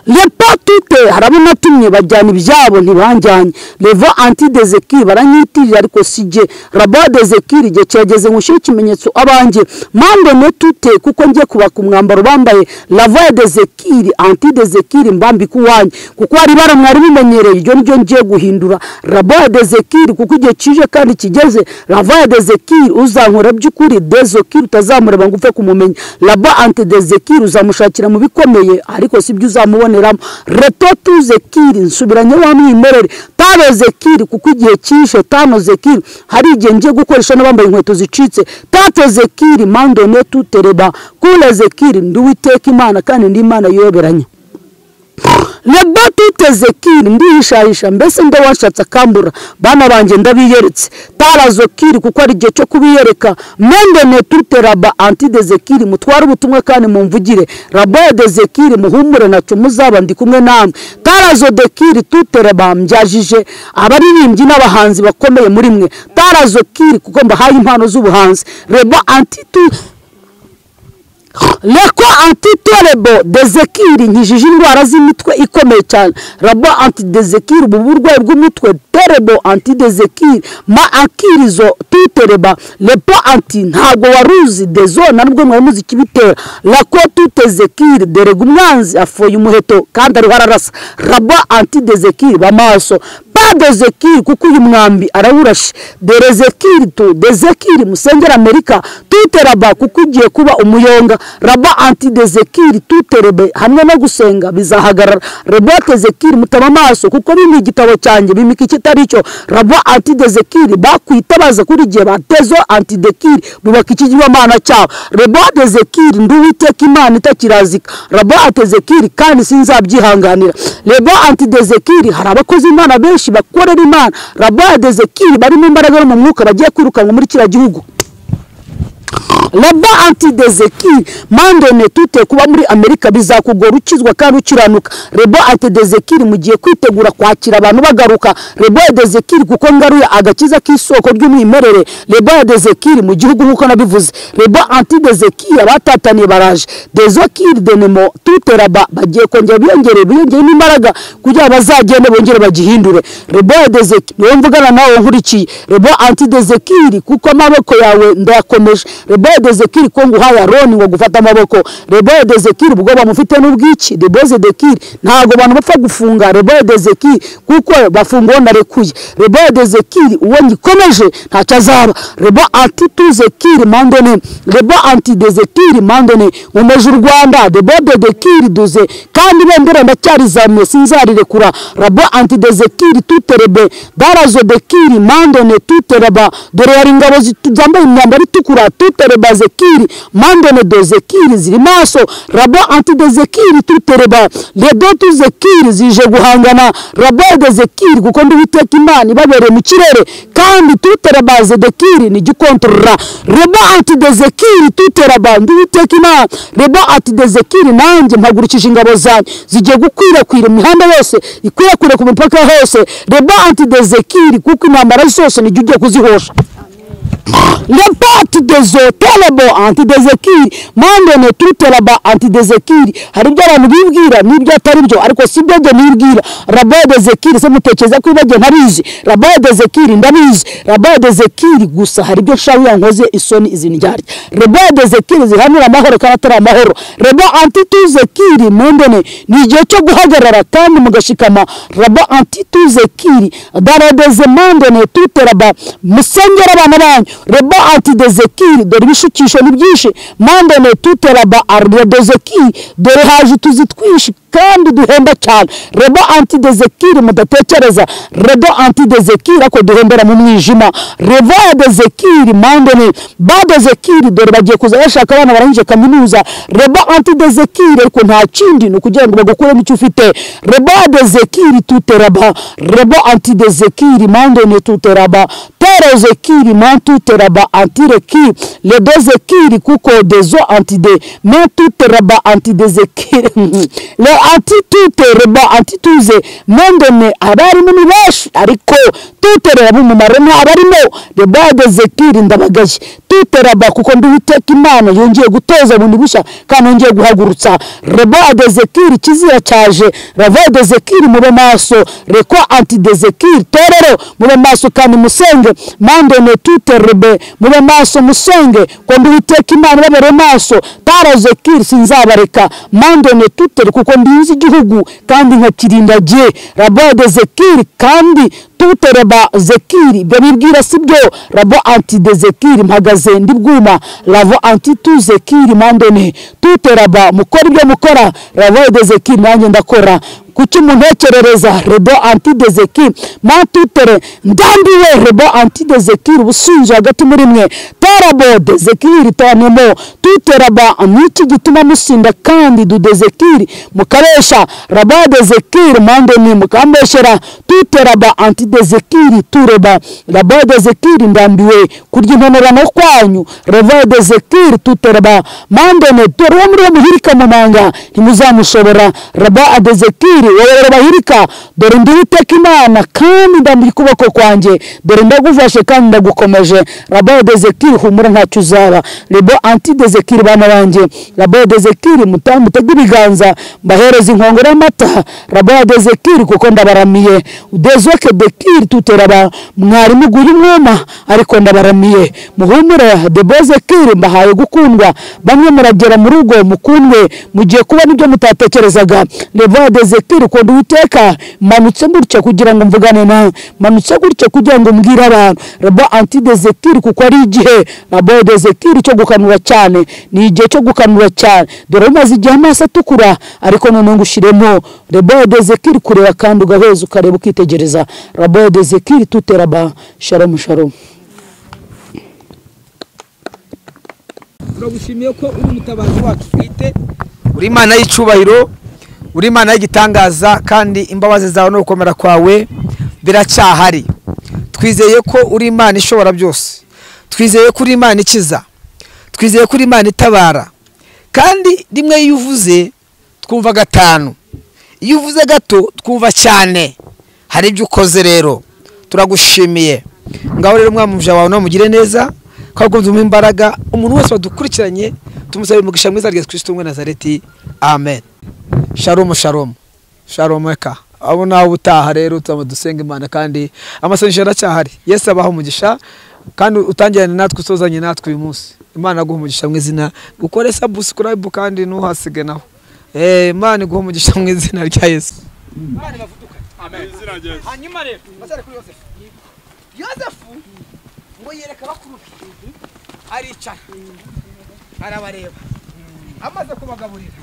Speaker 1: lepo tute harabo natumye bajyana ibyabo ntibajyanye levo antidezeki baranyitirira ariko si jye rabo dezekiri igihe kirageze ngo ushyire ikimenyetso abanjye mpande ne tute kuko njye kubaka umwambaro bambaye lavo dezekiri antidezekiri mbambika uwanjye kuko hari ibara mwari mumenyereye iryo ni ryo ngiye guhindura rabo dezekiri kuko igihe kije kandi kigeze lavo dezekiri uzankora by'ukuri dezokiri utazamureba ngo upfe kumumenya labo antidezekiri uzamushakira mu bikomeye ariko si byo uzamuboneramo reto tuze kiri nsubiranye wa mwimerere tabeze kiri kuko igihe kishe tanoze kiri hari igihe ngiye gukoresha n'abambaye inkweto zicitse tateze kiri mandone tutereba kuneze kiri nduwiteka imana kandi ndi imana yoberanye reba tuteze kiri ndihishahisha mbese ndo washatse akambura bana banjye ndabiyeretse tarazo kiri kuko ari igihe cyo kubiyereka mendene tute raba antideze kiri mutware ubutumwa kandi mumvugire rabodeze kiri muhumure nacyo muzaba ndi kumwe namwe tarazo de kiri tute raba mbyajije abaririmbyi n'abahanzi bakomeye muri mwe tarazo kiri kuko mbahaye impano z'ubuhanzi reba antitute reko antitorebo dezekiri nkijije indwara z'imitwe ikomeye cyane rabo antidezekiri ubu burwayi bw'umutwe terebo antidezekiri ma akirizo tutereba repo anti ntabwo waruzi dezo na nubwo mwari muzi ikibitera rako tutezekiri derega umwanzi afoye umuheto kandi ariho ararasa rabo antidezekiri bamaso dezekiri kuko uyu mwambi arawurashe derezekiri tu dezekiri musengera amerika tuteraba kuko ugiye kuba umuyonga raba antidezekiri tuterebe hamwe no gusenga bizahagarara rebote zekiri mutaba amaso kuko bimwe igitabo cyanjye bimika ikitari cyo raba antidezekiri bakwitabaza kuri igihe batezo antidekiri bubaka ikigirwamana cyabo rebote zekiri nduwiteka imana itakirazika raba antidezekiri kandi sinzabyihanganira rebo antidezekiri hari abakozi imana benshi bakorera imana rabade zekiri barimo imbaraga no mu mwuka bagiye kwirukanwa muri kiriya gihugu raba antidezeki mandone tute kuba muri amerika bizakugora ukizwa kandi ukiranuka rebo antidezekiri mu gihe kwitegura kwakira abantu bagaruka rebo dezekiri kuko ngaruye agakiza k'isoko ry'umwimerere rebo dezekiri mu gihugu nk'uko nabivuze rebo antidezekiri abatataniye baraje dezokiri denemo tute raba bagiye kongera biyongere biyongeremo imbaraga kugira bazagende bongere bagihindure rebo dezekiri niyo mvugana nawe nkurikiye rebo antidezekiri kuko amaboko yawe ndayakomeje rebode zekiri ko nguhaye aroni ngo gufata amaboko rebode zekiri ubwo bamufite n'ubwiki rebode zekiri ntabwo abantu bapfa gufunga rebode zekiri kuko bafunga uwo narekuye rebode zekiri uwo ngikomeje ntacyo azaba rebo antitu zekiri mandone rebo antide zekiri mandone nkomeje u rwanda rebode zekiri duze kandi ibendera ndacyarizamuye sinzarirekura rabo antide zekiri tuterebe darazo dekiri mandone tutereba dore hari ingabo zambaye imyambaro itukura tute tutereba zekiri mandone do zekiri ziri maso rabo antide zekiri tutereba ledotu zekiri zije guhangana rabode zekiri kuko ndubiteka imana ibabere mu kirere kandi tutereba zedekiri ni gikontorora rebo antide zekiri tutereba ndubiteka imana rebo antide zekiri nanjye mpagurukije ingabo zanjye zigiye gukwirakwira imihanda yose ikwirakwira ku mipaka hose rebo antide zekiri kuko intambara zose nijya ugiye kuzihosha report dezo telebo antidezekiri mandone tuteraba antidezekiri hari ibyo abantu bibwira n'ibyo atari byo ariko si byo njye nibwira rabodezekiri se mutekereza ko ibajye ntabizi rabodezekiri ndabizi rabodezekiri gusa hari ibyo nshaka yankoze isoni izi ndyarya rebodezekiri zihanura amahoro kandi atari amahoro rebo antituzekiri mandone ni igihe cyo guhagarara kandi mugashikama rabo antituzekiri daradeze mandone tuteraba musengera abana banyu reba antidezekiri dore ibishukisho ni byinshi mandone tuteraba aridozekiri dore haje utuzi twinshi kandi duhemba cyane rebo anti dezekiri mudatekereza rebo anti dezekiri ako duhembera mu mwijima revo ya dezekiri mandoni ba dezekiri dore bagiye kuza bashaka abana barangije kaminuza rebo anti dezekiri ariko nta kindi ni ukugira ngo bagukuremo icyo ufite rebo ya dezekiri tuteraba rebo anti dezekiri mandoni tuteraba terezekiri mantuteraba antireki ledozekiri kuko dezo antide mantuteraba antidezekiri le antitutereba antituze mandone abarimu ni benshi ariko tuteraba umumaro ntabarimo rebade zekiri ndabagaye tuteraba kuko nduwiteka imana yongeye gutoza bundi bushya kandi yongeye guhagurutsa rebade zekiri kizira cyaje ravade zekiri mube maso reko antidezekiri torero mube maso kandi musenge mandone tuterebe mube maso musenge ko nduwiteka imana babere maso tarazekiri sinzabareka mandone tutere kuko ndinzi igihugu kandi nkakirindagiye rabade zekiri kandi tutereba zekiri ibyo bibwira si byo rabo antide zekiri mpagaze ndi bwuma ravo antitu zekiri mandone tuteraba mukora ibyo mukora ravo de zekiri nanjye ndakora kuki umuntekerereza rebo antide zekiri mantutere ndambiwe rebo antide zekiri ubusunzu hagati muri mwe terabo de zekiri tanemo tuteraba niki gituma musinda kandi dude zekiri mukabesha rabade zekiri mandoni mukambeshera tuteraba antide dezekiri tureba raba dezekiri ndambiwe kurya intonerano kwanyu reva dezekiri tutereba mandone dore uwo muri bo muhirika munanga ntimuzamushobora raba dezekiri wowe bahirika dore ndi witeka imana kandi ndambira ukuboko kwanjye dore ndagufashe kandi ndagukomeje raba dezekiri humura ntacyo uzaba rebo anti dezekiri bana banjye raba dezekiri mutege ibiganza mbahereza inkongoro y'amata raba dezekiri kuko ndabaramiye dezoke dekiri kiri tuteraba mwarimu guha umwuma ariko ndabaramiye muhumure deboze kiri mbahaye gukundwa bamwe muragera mu rugo mukundwe mugiye kubona ibyo mutatekerezaga levadeze kiri ukunda uwiteka manutse gutya kugira ngo mvugane nawe manutse gutya kugira ngo mbwire abantu rabo antideze kiri kuko ari igihe rabodeze kiri cyo gukanura cyane ni igihe cyo gukanura cyane dore umaze igihe amaso atukura ariko noneho ngo ushyiremo rebodeze kiri kureba kandi ugaheza ukareba ukitegereza rabo de zekiri tuteraba sharamu sharamu
Speaker 6: turagushimiye ko uri umutabazi wacu bwite
Speaker 4: uri imana y'icyubahiro uri imana y'igitangaza kandi imbabazi zawe no gukomera kwawe biracyahari twizeye ko uri imana ishobora byose twizeye ko uri imana ikiza twizeye ko uri imana itabara kandi rimwe iyo uvuze twumva gatanu iyo uvuze gato twumva cyane hari ibyo ukoze rero turagushimiye ngaho rero umwana wawe namugire neza ko agumvamo imbaraga umuntu wese wadukurikiranye tumusabe umugisha mwiza rya kirisito umwe nazareti amen sharomu sharomu sharomu eka abo nawe utaha rero turaba dusenga imana kandi amasengesho aracyahari yesi abaha umugisha kandi utangirane natwe usozanye natwe uyu munsi imana aguha umugisha mu izina ukore sabusikarayibu kandi ntuhasige naho imana iguha umugisha mu izina rya yesu
Speaker 6: hanyuma rero bazare kuri yosefu yosefu ngo yereka bakuru be aricara arabareba amaze kubagaburira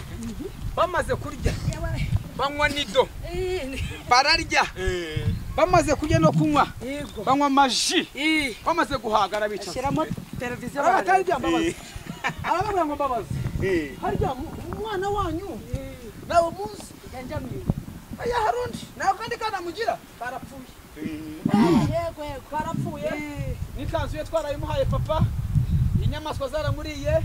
Speaker 6: bamaze kurya banywa nido bararya bamaze kurya no kunywa banywa amaji bamaze guhagara bicara televiziyo baratarya mbabazi arababwira ngo mbabazi harya umwana wanyu nawe munsi yanjamiwe oya harundi nawe kandi kana mugira karapfuye yego yego karapfuye n'ikanzu ye twarayimuhaye papa inyamaswa zaramuriye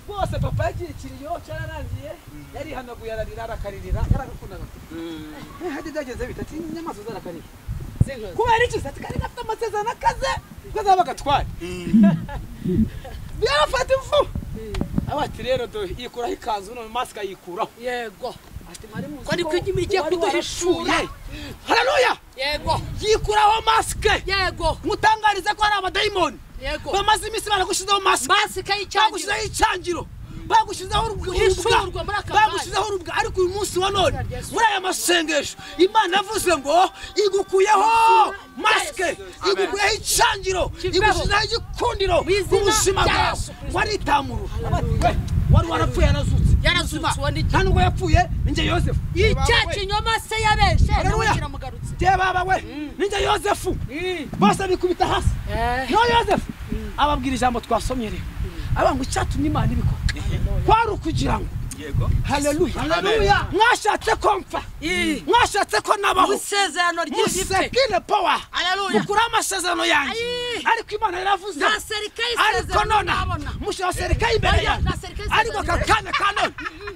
Speaker 6: rwose papa yagiye ikiriyo cyararangiye yarihanaguye ararira arakaririra yaragakundaga hajya byageze bita ati inyamaswa zarakarira kubera iki ati kari gafite amasezerano akaze ko azaba agatware byafata imfu aba ati rero yikuraho ikanzu none masika yikuraho yego kwari kwigimi igiye kuduhishura hararuya yego yikuraho masike yego mutangarize ko hari abadayimoni yego bamaze iminsi baragushyizeho masike masike y'icyangiro bagushyizeho icyangiro bagushyizeho guhishura bagushyizeho urubwa ariko uyu munsi wa none muri aya masengesho imana yavuze ngo igukuyeho masike igukuyeho icyangiro igushyizeho igikundiro mu buzima bwawe waritamuru
Speaker 7: wari warapfuye yarazutse yarazutse nta nubwo yapfuye ninjye yosefu
Speaker 5: icya kinyoma se yabeshe nawe kiramugarutse
Speaker 7: baba we ninjye yosefu bose bikubita hasi no yosefu ababwira ijambo twasomye rero abanga icyatumye imana ibikora kwari ukugira ngo haleluya mwashatse ko mpfa mwashatse ko nabaho
Speaker 5: isezerano ry'igipfe
Speaker 7: musekine powa
Speaker 5: haleluya
Speaker 7: mukuraho amasezerano yanjye ariko imana yaravuze
Speaker 5: nta serikaye
Speaker 7: ariko
Speaker 5: isezerano
Speaker 7: nona
Speaker 5: ndabona
Speaker 7: mushira serikaye imbere
Speaker 5: Oya,
Speaker 7: yanjye
Speaker 5: na serikaye
Speaker 7: ariko
Speaker 5: isezerano.
Speaker 7: aka kanya ka none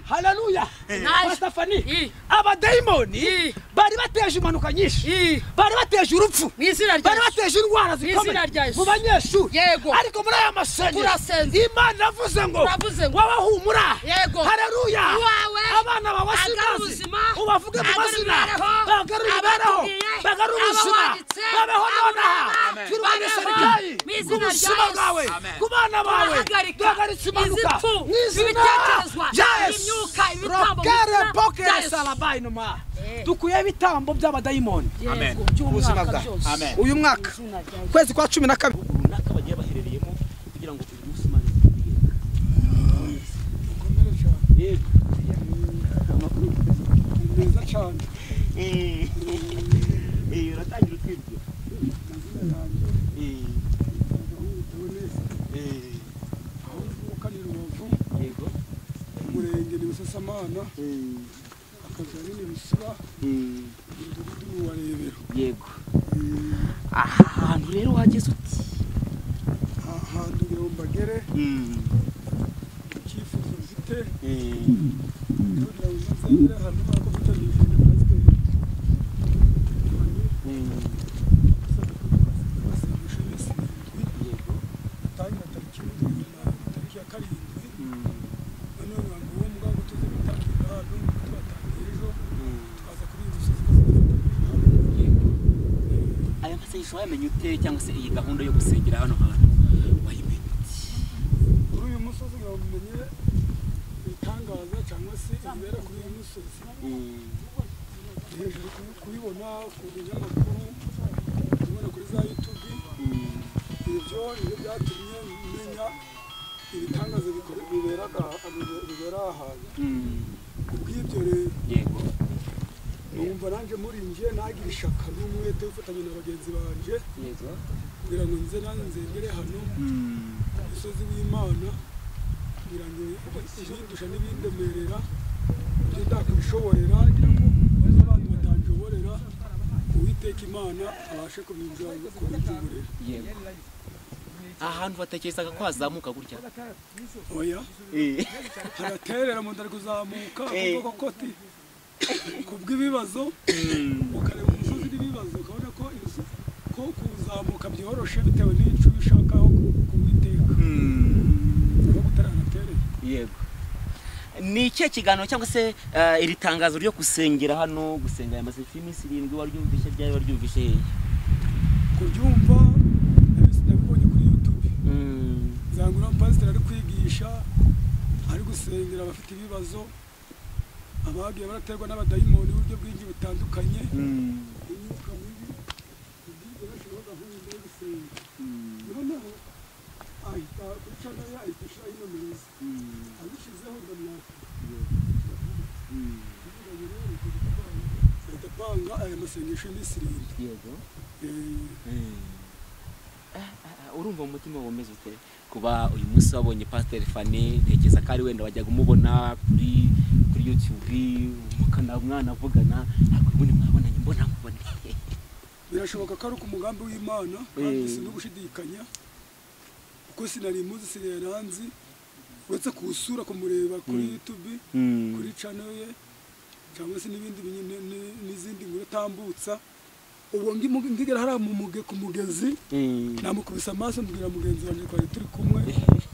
Speaker 7: haleluya
Speaker 5: Naje.
Speaker 7: pasitafani
Speaker 5: I.
Speaker 7: abadayimoni
Speaker 5: I.
Speaker 7: bari bateje impanuka nyinshi
Speaker 5: I.
Speaker 7: bari bateje urupfu
Speaker 5: Mu izina rya
Speaker 7: bari
Speaker 5: Yesu.
Speaker 7: bateje indwara
Speaker 5: izina rya
Speaker 7: zikomeye
Speaker 5: Yesu.
Speaker 7: mu banyeshuri
Speaker 5: Yego.
Speaker 7: ariko muri aya masengesho
Speaker 5: Turasenga.
Speaker 7: imana iravuze ngo
Speaker 5: Iravuze ngo,
Speaker 7: wabahumura
Speaker 5: Yego.
Speaker 7: haleluya
Speaker 5: Uwawe
Speaker 7: abana bawe
Speaker 5: agarura
Speaker 7: sinazi
Speaker 5: ubuzima,
Speaker 7: ubavuge mu
Speaker 5: agarura
Speaker 7: mazina
Speaker 5: imibereho,
Speaker 7: bagarure imibereho
Speaker 5: abatubwiye,
Speaker 7: bagarure ubuzima
Speaker 5: abawanditse,
Speaker 7: babeho nonaha
Speaker 5: abamama,
Speaker 7: turwanya
Speaker 5: babeho
Speaker 7: serikayi
Speaker 5: mu izina
Speaker 7: ku
Speaker 5: rya
Speaker 7: buzima
Speaker 5: Yesu.
Speaker 7: bwawe
Speaker 5: Amen.
Speaker 7: ku bana bawe
Speaker 5: Turahagarika
Speaker 7: duhagaritse impanuka
Speaker 5: izipfu,
Speaker 7: mu izina
Speaker 5: ibitekerezwa,
Speaker 7: rya Yesu
Speaker 5: imyuka, ibitambo mu
Speaker 7: rokere
Speaker 5: izina rya
Speaker 7: pokere
Speaker 5: Yesu.
Speaker 7: salabayi numa dukuye ibitambo by'abadayimoni
Speaker 6: ubuzima bwawe uyu mwaka ukwezi kwa cumi na kabiri
Speaker 2: runaka bagiye baherereyemo kugira ngo uyu munsi imana yego
Speaker 3: ni meza cyane
Speaker 2: eh uratangira utwibyo
Speaker 3: amazina yanjye
Speaker 2: eh
Speaker 3: ntabwo neza
Speaker 2: eh
Speaker 3: aho mvuka ni rubavu
Speaker 2: yego
Speaker 3: umurenge ni busasamana
Speaker 2: eh
Speaker 3: akagari ni busura
Speaker 2: eh
Speaker 3: umudugudu ni uwa rebero
Speaker 2: yego aha hantu rero wageze uti
Speaker 3: aha hantu kugira ngo mbagere
Speaker 2: Mm,
Speaker 3: icyifuzo mfite
Speaker 2: eh,
Speaker 3: kugira ngo nzagere ahantu nk'ako gutyo nifuza pasiteri
Speaker 2: mm, yego,
Speaker 3: tangira tariki y'umurenge na tariki ya karindwi
Speaker 2: mm,
Speaker 3: noneho abantu bo mu bwago tuze gutangira hano twatangiye ejo
Speaker 2: mm.
Speaker 3: twaza kuri iyi musozi tukazifata kuri iyi hantu
Speaker 2: aya masengesho wayamenye ute cyangwa se iyi gahunda yo gusengera hano hantu wayimenye ute
Speaker 3: kuri uyu musozi ngo mumenye ibitangaza cyangwa se ibibera kuri uyu musozi
Speaker 2: Mm,
Speaker 3: hejuru kubi- kubibona ku binyamakuru kubibona kuri za yutubi
Speaker 2: mm,
Speaker 3: ibyo nibyo byatumye menya ibitangaza bikore- biberaga bibe- bibera aha hantu
Speaker 2: mm,
Speaker 3: kubw'ibyo rero
Speaker 2: yego
Speaker 3: numva nanjye muri njye nagira ishaka n'umwete ufatanya na bagenzi banjye
Speaker 2: yego
Speaker 3: kugira ngo nze nanjye nzengere hano
Speaker 2: Mm,
Speaker 3: ku musozi w'imana kugira ngo ibindusha n'ibindemerera ibyo ndakwishoborera kugira ngo maze abantu batanjoborera uwiteka imana abashe kubinjanga kubibyuburira
Speaker 2: yego ahantu batekerezaga ko hazamuka gutya
Speaker 3: oya
Speaker 2: Eh,
Speaker 3: haraterera mu nda kuzamuka
Speaker 2: Eh.
Speaker 3: kuko koti ku bw'ibibazo
Speaker 2: mm,
Speaker 3: ukareba umusozi n'ibibazo ukabona ko ibiso- ko kuzamuka byoroshe bitewe n'icyo ubishakaho kuwiteka
Speaker 2: mm,
Speaker 3: aho butaranaterera
Speaker 2: yego ni ikihe kiganiro cyangwa se eh, iri tangazo ryo gusengera hano gusenga aya masengesho y'iminsi irindwi waryumvishe ryari waryumvishe hehe
Speaker 3: kubyumva ariko sinabibonye kuri youtube
Speaker 2: Mm,
Speaker 3: zangura pasiteri ari kwigisha ari gusengera abafite ibibazo abagiye baraterwa n'abadayimoni uburyo bwinshi butandukanye
Speaker 2: mm,
Speaker 3: imyuka mibi ubwibyo bashyiraho gahunda yo gusenga
Speaker 2: mm,
Speaker 3: noneho ahita kuri cana ye ahita ashyira ino meza
Speaker 2: mm,
Speaker 3: abishyizeho ngo mwaka
Speaker 2: mm,
Speaker 3: ahita apanga aya masengesho y'iminsi irindwi
Speaker 2: yego
Speaker 3: Eh,
Speaker 2: urumva mu mutima womeze ute kuba uyu munsi wabonye pasiteri fani ntekereza ko ari wenda wajyaga umubona kuri kuri yutubi mukana mwanavugana ariko ubundi mwabonanye mbona mubone
Speaker 3: birashoboka ko ari ku mugambi w'imana kandi si no gushidikanya kuko sinari imuzi sinari nanzi uretse kuwusura kumureba kuri youtube kuri cano ye cyangwa se n'ibindi binyi- ni- ni- n'izindi nkuru atambutsa ubwo ngimu- ngigera hariya mu muge ku mugezi namukubise amaso mbwira mugenzi wanjye twari turi kumwe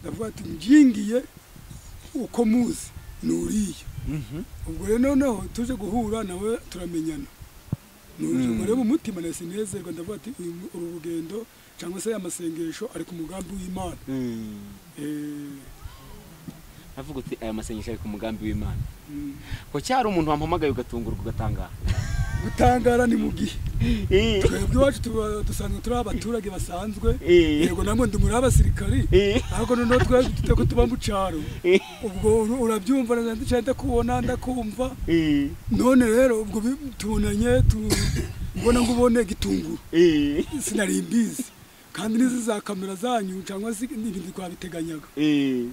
Speaker 3: ndavuga ati njingiye uko muzi ni uriya ubwo rero noneho tuje guhura nawe turamenyana nuje ngo rero umutima nahise nezerwa ndavuga ati uyu mu- uru rugendo cyangwa se aya masengesho ari ku mugambi w'imana Eh,
Speaker 2: avuga uti aya masengesho ari ku mugambi w'imana
Speaker 3: mm,
Speaker 2: ko cyari umuntu wampamagaye ugatungurwa ugatangaha
Speaker 3: gutangara ni mu gihe twebwe iwacu tuba- dusanzwe turi abaturage basanzwe yego namwe ndi muri abasirikari ariko noneho twebwe dute ko tuba mu cyaro ubwo ur- urabyumva na ndicaye ndakubona ndakumva none rero ubwo bi- tubonanye tu- ubona ngo ubone gitunguru sinari mbizi kandi n'izi za kamera zanyu cyangwa se n'ibindi twabiteganyaga Eh,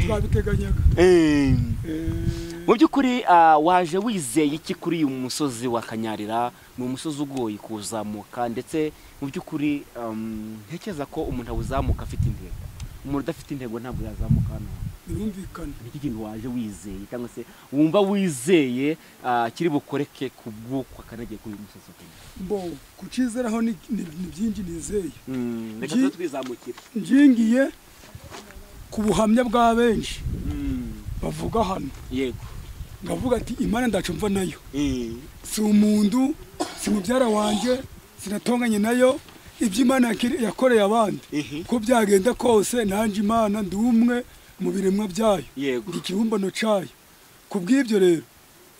Speaker 3: twabiteganyaga
Speaker 2: mu by'ukuri ah, waje wizeye iki kuri uyu musozi wa kanyarira ni umusozi ugoye kuzamuka ndetse mu by'ukuri um, ntekereza ko umuntu awuzamuka afite intego umuntu udafite intego ntabwo yazamuka hano
Speaker 3: birumvikana
Speaker 2: ni iki kintu waje wizeye cyangwa se wumva wizeye ah, kiri bukoreke ku bw'uko akanageye kuri uyu musozi wa kanyarira
Speaker 3: mbo kucizeraho ni ni- ni byinshi nizeye
Speaker 2: Mm, reka
Speaker 3: Gi-
Speaker 2: tube twizamukira
Speaker 3: ngingiye ku buhamya bwa benshi
Speaker 2: Mm,
Speaker 3: bavuga hano
Speaker 2: yego
Speaker 3: ndavuga ati imana ndacu mva nayo
Speaker 2: Eh,
Speaker 3: si umuntu si mubyara wanjye sinatonganye nayo ibyo imana yakire- yakoreye abandi
Speaker 2: ehe,
Speaker 3: uko byagenda kose nanjye imana ndi umwe mu biremwa byayo
Speaker 2: yego
Speaker 3: ndi ikibumbano cyayo ku bw'ibyo rero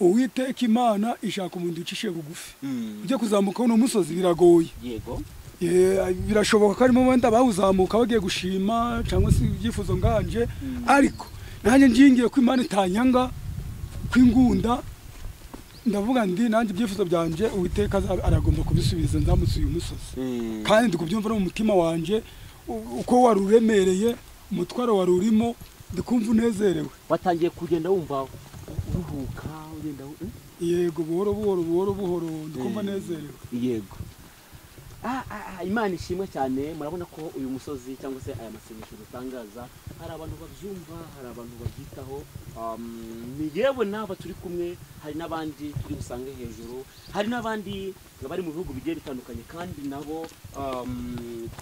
Speaker 3: uwiteka imana ishaka umuntu ucishe bugufi
Speaker 2: Mm,
Speaker 3: ujye kuzamuka uno musozi biragoye
Speaker 2: yego
Speaker 3: Eh, birashoboka ko harimo wenda bawuzamuka bagiye gushima cyangwa se ibyifuzo nganje ariko nanjye ngingiye ko imana itanyanga kw'ingunda ndavuga ndi nanjye ibyifuzo byanje uwiteka aza- aragomba kubisubiza nzamutse uyu musozi
Speaker 2: Mm,
Speaker 3: kandi ndi kubyumva no mu mutima wanje u- uko wari uremereye umutwaro wari urimo ndikumva unezerewe
Speaker 2: watangiye kugenda wumva uruhuka ugenda wu- eh?
Speaker 3: yego buhoro buhoro buhoro buhoro ndikumva
Speaker 2: Mm.
Speaker 3: nezerewe
Speaker 2: yego Ah, ah, ah, imana ishimwe cyane murabona ko uyu musozi cyangwa se aya masengesho dutangaza hari abantu babyumva hari abantu babyitaho Um, ni yewe n'aba turi kumwe hari n'abandi turi busange hejuru hari n'abandi bari mu bihugu bigiye bitandukanye kandi nabo um,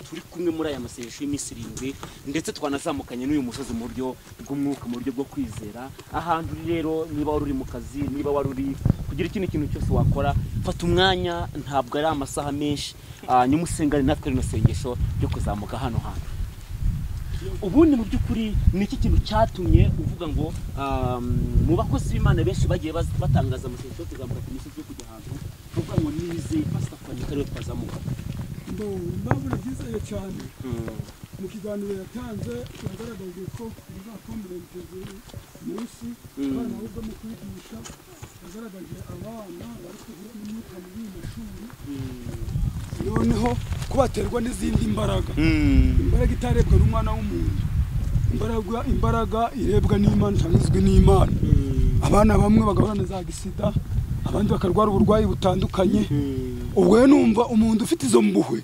Speaker 2: turi kumwe muri aya masengesho y'iminsi irindwi ndetse twanazamukanye n'uyu musozi mu buryo bw'umwuka mu buryo bwo kwizera ahantu uri rero niba wari uri mu kazi niba wari uri kugira ikindi kintu cyose wakora fata umwanya ntabwo ari amasaha menshi ah, nimusengane natwe rino sengesho ryo kuzamuka hano hantu ubundi mu by'ukuri ni iki kintu cyatumye uvuga ngo um, mu bakozi b'imana benshi bagiye baz- batangaza amashusho yo kuzamuka ku misozi yo kujya ahantu uvuga ngo nizeye pasitafani ko ariwe twazamuka
Speaker 3: mbo nabura byizeye cyane mu kiganiro yatanze yagaragaje ko bizakombera biteguye munsi abana ahubwo mu kwigisha yagaragaje abana bari kugira imyuka muri mu mashuri noneho ko baterwa n'izindi mbaraga imbaraga itarebwa n'umwana w'umuntu imbaraga imbaraga irebwa n'imana cyangwa izwi n'imana abana bamwe bagahorana za gisida abandi bakarwara uburwayi butandukanye ubwo rero numva umuntu ufite izo mbuhwe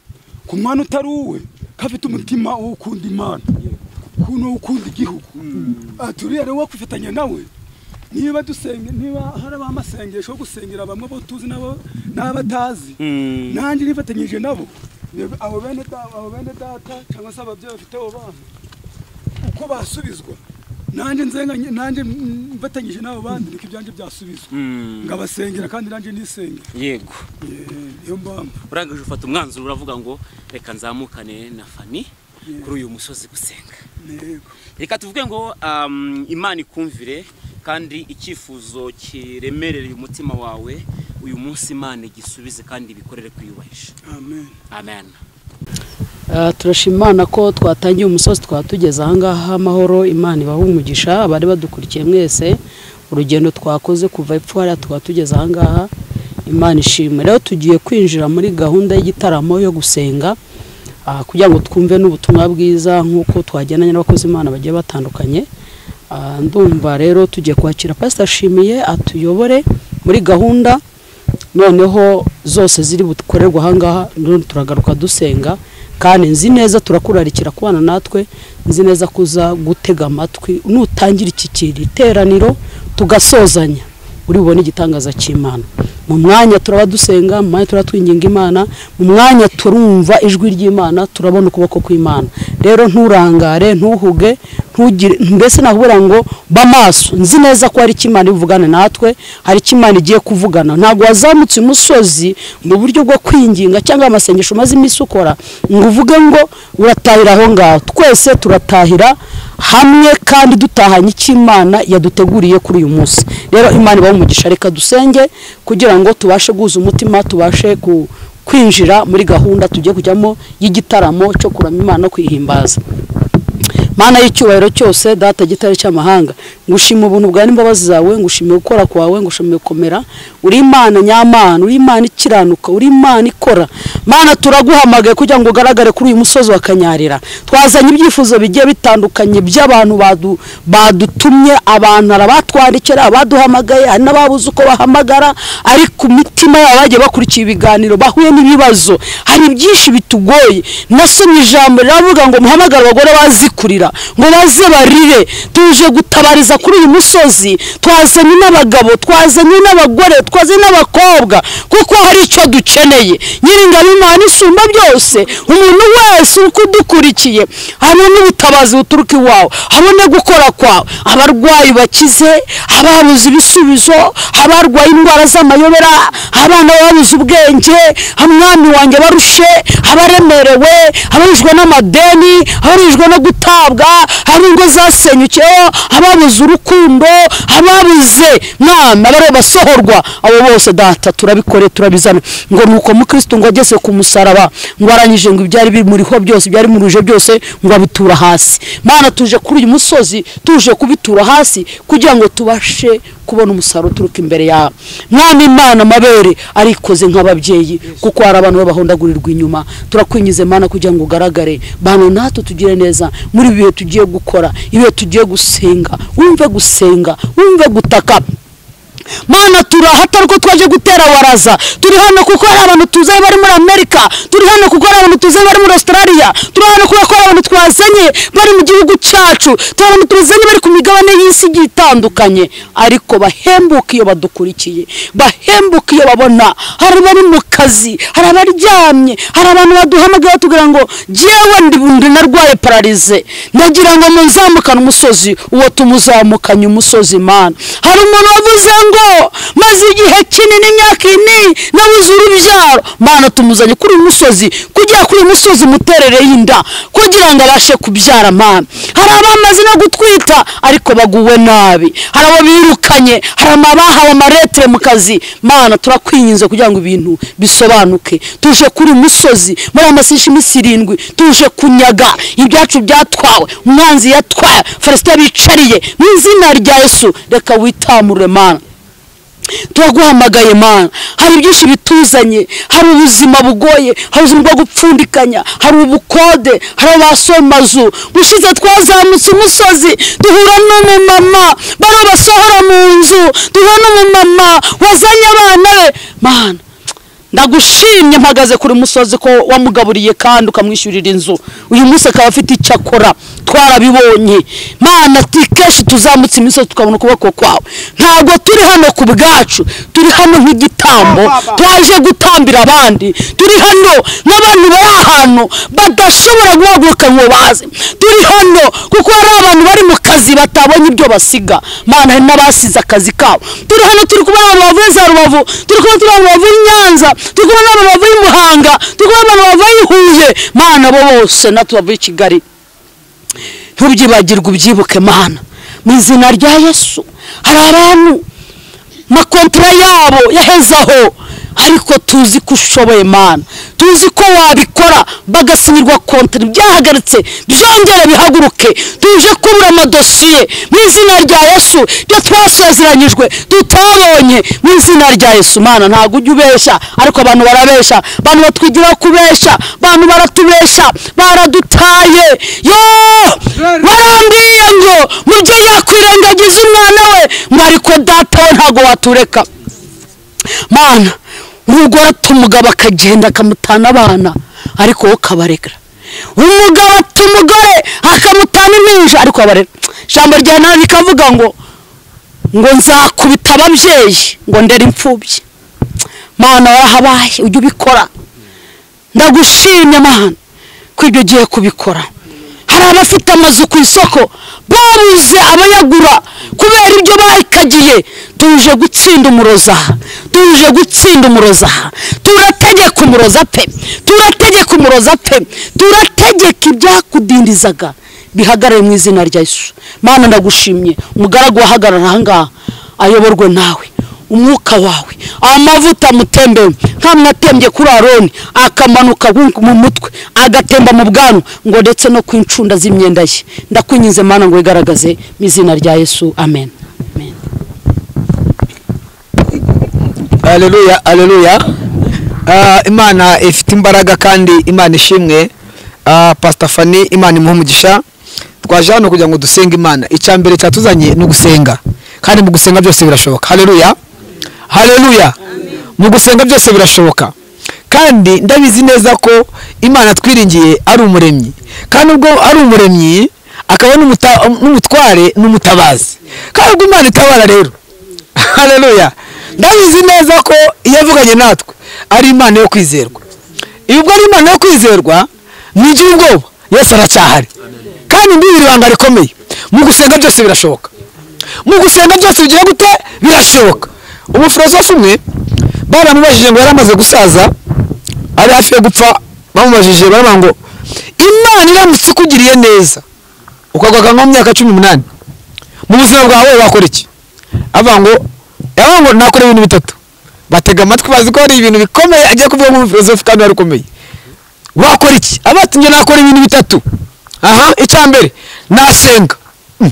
Speaker 3: ku mwana utari uwe ko afite umutima wo gukunda imana kuno ukunda igihugu Aha turi rero wo kwifatanya nawe niba dusenga niba hari abamasengesho yo gusengera bamwe bo tuzi nabo n'abatazi nanjye nifatanyije nabo yego, abo bene da- abo bene data cyangwa se ababyeyi bafite abo bana uko basubizwa nanjye nzenga nanjye mm, mfatanyije n'abo bandi niko ibyanjye byasubizwa ngabasengera kandi nanjye nisengera
Speaker 2: yego
Speaker 3: Eh, niyo mpamvu
Speaker 2: urangije ufata umwanzuro uravuga ngo reka nzamukane na fani kuri uyu musozi gusenga
Speaker 3: yego
Speaker 2: reka tuvuge ngo um, imana ikumvire kandi icyifuzo kiremerereye umutima wawe uyu munsi imana igisubize kandi ibikorere kwiyubahisha
Speaker 3: amen
Speaker 2: amen
Speaker 1: Ah, turashima imana ko twatangiye umusozi twatugeze ahangaha amahoro imana ibaha umugisha abari badukurikiye mwese urugendo twakoze kuva epfo hariya tukaba tugeze ahangaha imana ishimwe rero tugiye kwinjira muri gahunda y'igitaramo yo gusenga ah, kugira ngo twumve n'ubutumwa bwiza nk'uko twagendanye n'abakozi imana bagiye batandukanye Ah, ndumva rero tugiye kwakira pasita shimiye atuyobore muri gahunda noneho zose ziri bukorerwa ahangaha none turagaruka dusenga kandi nzi neza turakurarikira kubana natwe nzi neza ko uza gutega amatwi nutangira iki kiri iteraniro tugasozanya uri bubone igitangaza cy'imana mu mwanya turaba dusenga mu mwanya turaba twinginga imana mu mwanya turumva ijwi ry'imana turabona ukuboko kw'imana rero nturangare ntuhuge ntu ntugire mbese nakubwira ngo bamaso nzi neza ko hari icyo imana ibuvugana natwe hari icyo imana igiye kuvugana ntabwo wazamutse umusozi mu buryo bwo kwinginga cyangwa amasengesho umaze iminsi ukora ngo uvuge ngo uratahira aho ngaho twese turatahira hamwe kandi dutahanye icyo imana yaduteguriye kuri uyu munsi rero imana ibaho umugisha reka dusenge kugira ngo tubashe guhuza umutima tubashe ku kwinjira muri gahunda tugiye kujyamo y'igitaramo cyo kurama imana no kwihimbaza mana y'icyubahiro cyose data gitare cy'amahanga ngushima ubuntu bwawe n'imbabazi zawe ngushimiye gukora kwawe ngushimiye gukomera uri imana nyamana uri imana ikiranuka uri imana ikora mana turaguhamagaye kugira ngo ugaragare kuri uyu musozi wa kanyarira twazanye ibyifuzo bigiye bitandukanye by'abantu badu- badutumye abantu hari abatwandikira abaduhamagaye hari n'ababuze uko bahamagara ariko ku mitima yabo bagiye bakurikiye ibiganiro bahuye n'ibibazo hari byinshi bitugoye nasomye ijambo riravuga ngo muhamagare abagore bazikurira ngo baze barire tuje gutabariza kuri uyu musozi twazanye n'abagabo twazanye n'abagore twazanye n'abakobwa kuko hari icyo dukeneye nyiringabo imana isumba byose umuntu wese uko udukurikiye habone ubutabazi buturuka iwawe habone gukora kwawe abarwayi bakize ababuze ibisubizo abarwaye indwara z'amayobera abana babuze ubwenge umwami wanjye barushe abaremerewe abarijwe n'amadeni abarijwe no gutabwa hari ingo zasenyukiyeho ababuze urukundo ababuze mwana bareba basohorwa abo bose data turabikore turabizana ngo nuko mukristo ngo ageze ku musaraba ngo arangije ngo ibyari bimuriho byose ibyari muruje byose ngo abitura hasi mana tuje kuri uyu musozi tuje kubitura hasi kugira ngo tubashe kubona umusaruro uturuka imbere yawe mwana imana amabere arikoze nk'ababyeyi kuko hari abantu babahondagurirwa inyuma turakwingize mana kugira ngo ugaragare bano natwe tugire neza muri ibi bihe tugiye gukora ibihe tugiye gusenga wumve gusenga wumve gutaka mana turahata ko twaje gutera waraza turi hano kuko hari abantu tuzanye bari muri amerika turi hano kuko hari abantu tuzanye bari muri australia turi hano kuko hari abantu twazanye bari mu gihugu cyacu turi abantu tuzanye bari ku migabane y'isi igiye itandukanye ariko bahembuka iyo badukurikiye bahembuka iyo babona hari abari mu kazi hari abaryamye hari abantu baduhamagaye batubwira ngo jyewe ndi ndi narwaye pararize ndagira ngo muzamukane umusozi uwo tumuzamukanye umusozi mana hari umuntu wavuze ngo maze igihe kinini imyaka ine nabuze urubyaro mana tumuzanye kuri uyu musozi kugira kuri uyu musozi muterere y'inda kugira ngo abashe kubyara mana hari abamaze no gutwita ariko baguwe nabi hari abo birukanye hari abahawe amaretire mu kazi mana turakwinginze kugira ngo ibintu bisobanuke tuje kuri uyu musozi muri aya masisha iminsi irindwi tuje kunyaga ibyacu byatwawe umwanzi yatwaye farisita bicariye mu izina rya yesu reka witamure mana turaguhamagaye mana hari byinshi bituzanye hari ubuzima bugoye hari ubuzima bwo gupfundikanya hari ubukode hari abasomazu gushize twazamutse umusozi duhura n'umumama bari basohora mu nzu duhura n'umumama wazanye abana be mana ndagushimye mpagaze kuri musozi ko wamugaburiye kandi ukamwishyurira inzu uyu munsi akaba afite icyo akora twarabibonye mana ati kenshi tuzamutse imisozi tukabona ukuboko kwawe ntabwo turi hano ku bwacu turi hano nk'igitambo twaje gutambira abandi turi hano n'abantu bari ahantu badashobora guhaguruka ngo baze turi hano kuko hari abantu bari mu kazi batabonye ibyo basiga mana hari n'abasize akazi kabo turi hano turi kubona abantu bavuye za rubavu turi kubona turi abantu bavuye i nyanza turi kubona abantu bavuye i muhanga turi kubona abantu bavuye i huye mana abo bose natwe bavuye i kigali ntubyibagirwe ubyibuke mana mu izina rya yesu hari abantu makontara yabo yahezaho ariko tuzi ko ushoboye mana tuzi ko wabikora bagasinyirwa kontara byahagaritse byongere bihaguruke tuje kubura amadosiye mu izina rya yesu ibyo twasezeranyijwe tutabonye mu izina rya yesu mana ntabwo ujya ubeshya ariko abantu barabeshya abantu batwigiraho kubeshya abantu baratubeshya baradutaye yoo barambwiye ngo mujye yakwirengagiza umwana we mwariko data we ntabwo watureka mana umugore ati umugabo akagenda akamutana abana ariko wowe ukabarega umugabo ati umugore akamutana impinja ariko abarega ijambo rya nabi rikavuga ngo ngo nzakubita ababyeyi ngo ndere imfubyi mana warahabaye ujye ubikora ndagushimye mana ko ibyo ugiye kubikora hari abafite amazu ku isoko babuze abayagura kubera ibyo bayikagiye tuje gutsinda umuroza tuje gutsinda umuroza turategeka umuroza pe turategeka umuroza pe turategeka ibyakudindizaga bihagarare mu izina rya Yesu mana ndagushimye umugaragu wahagarara aha ngaha ayoborwe nawe umwuka wawe amavuta amutembewe nk'amwe atembye kuri aroni akamanuka mu mutwe agatemba mu bwanwa ngo ndetse no ku incunda z'imyenda ye ndakwinyize mana ngo wigaragaze mu izina rya yesu amen
Speaker 4: aleluya aleluya Ah, imana ifite imbaraga kandi imana ishimwe Ah, pastor fani imana imuhe umugisha twaje hano kugira ngo dusenge imana icya mbere cyatuzanye ni ugusenga kandi mu gusenga byose birashoboka haleluya haleluya mu gusenga byose birashoboka kandi ndabizi neza ko imana twiringiye ari umuremyi kandi ubwo ari umuremyi akaba n'umuta- n'umutware n'umutabazi kandi ubwo imana itabara rero haleluya ndabizi neza ko iyo avuganye natwe ari imana yo kwizerwa iyo ubwo ari imana yo kwizerwa ntigire ubwoba yesu aracyahari kandi mbibiri ibanga rikomeye mu gusenga byose birashoboka mu gusenga byose bigiye gute birashoboka umufilosofu umwe baramubajije ngo yari amaze gusaza ari hafi yo gupfa bamubajije baravuga ngo imana iramutse ikugiriye neza ukagwaga nko mu myaka cumi n'umunani mu buzima bwawe wakora iki avuga ngo avuga ngo nakora ibintu bitatu batega amatwi bazi ko hari ibintu bikomeye agiye kuvuga nk'umufilosofu kandi wari ukomeye wakora iki abatumye nakora ibintu bitatu aha icya mbere nasenga Mm.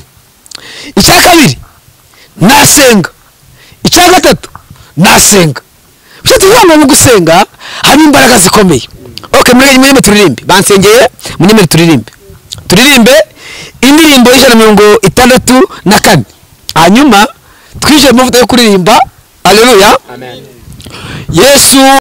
Speaker 4: icya kabiri nasenga icya gatatu nasenga bishatse kuvuga ngo mu gusenga haba imbaraga zikomeye ok muri murime turirimbe bansengeye murime turirimbe turirimbe indirimbo y'ijana na mirongo itandatu na kane hanyuma twishyure amavuta yo kuririmba aleluya yesu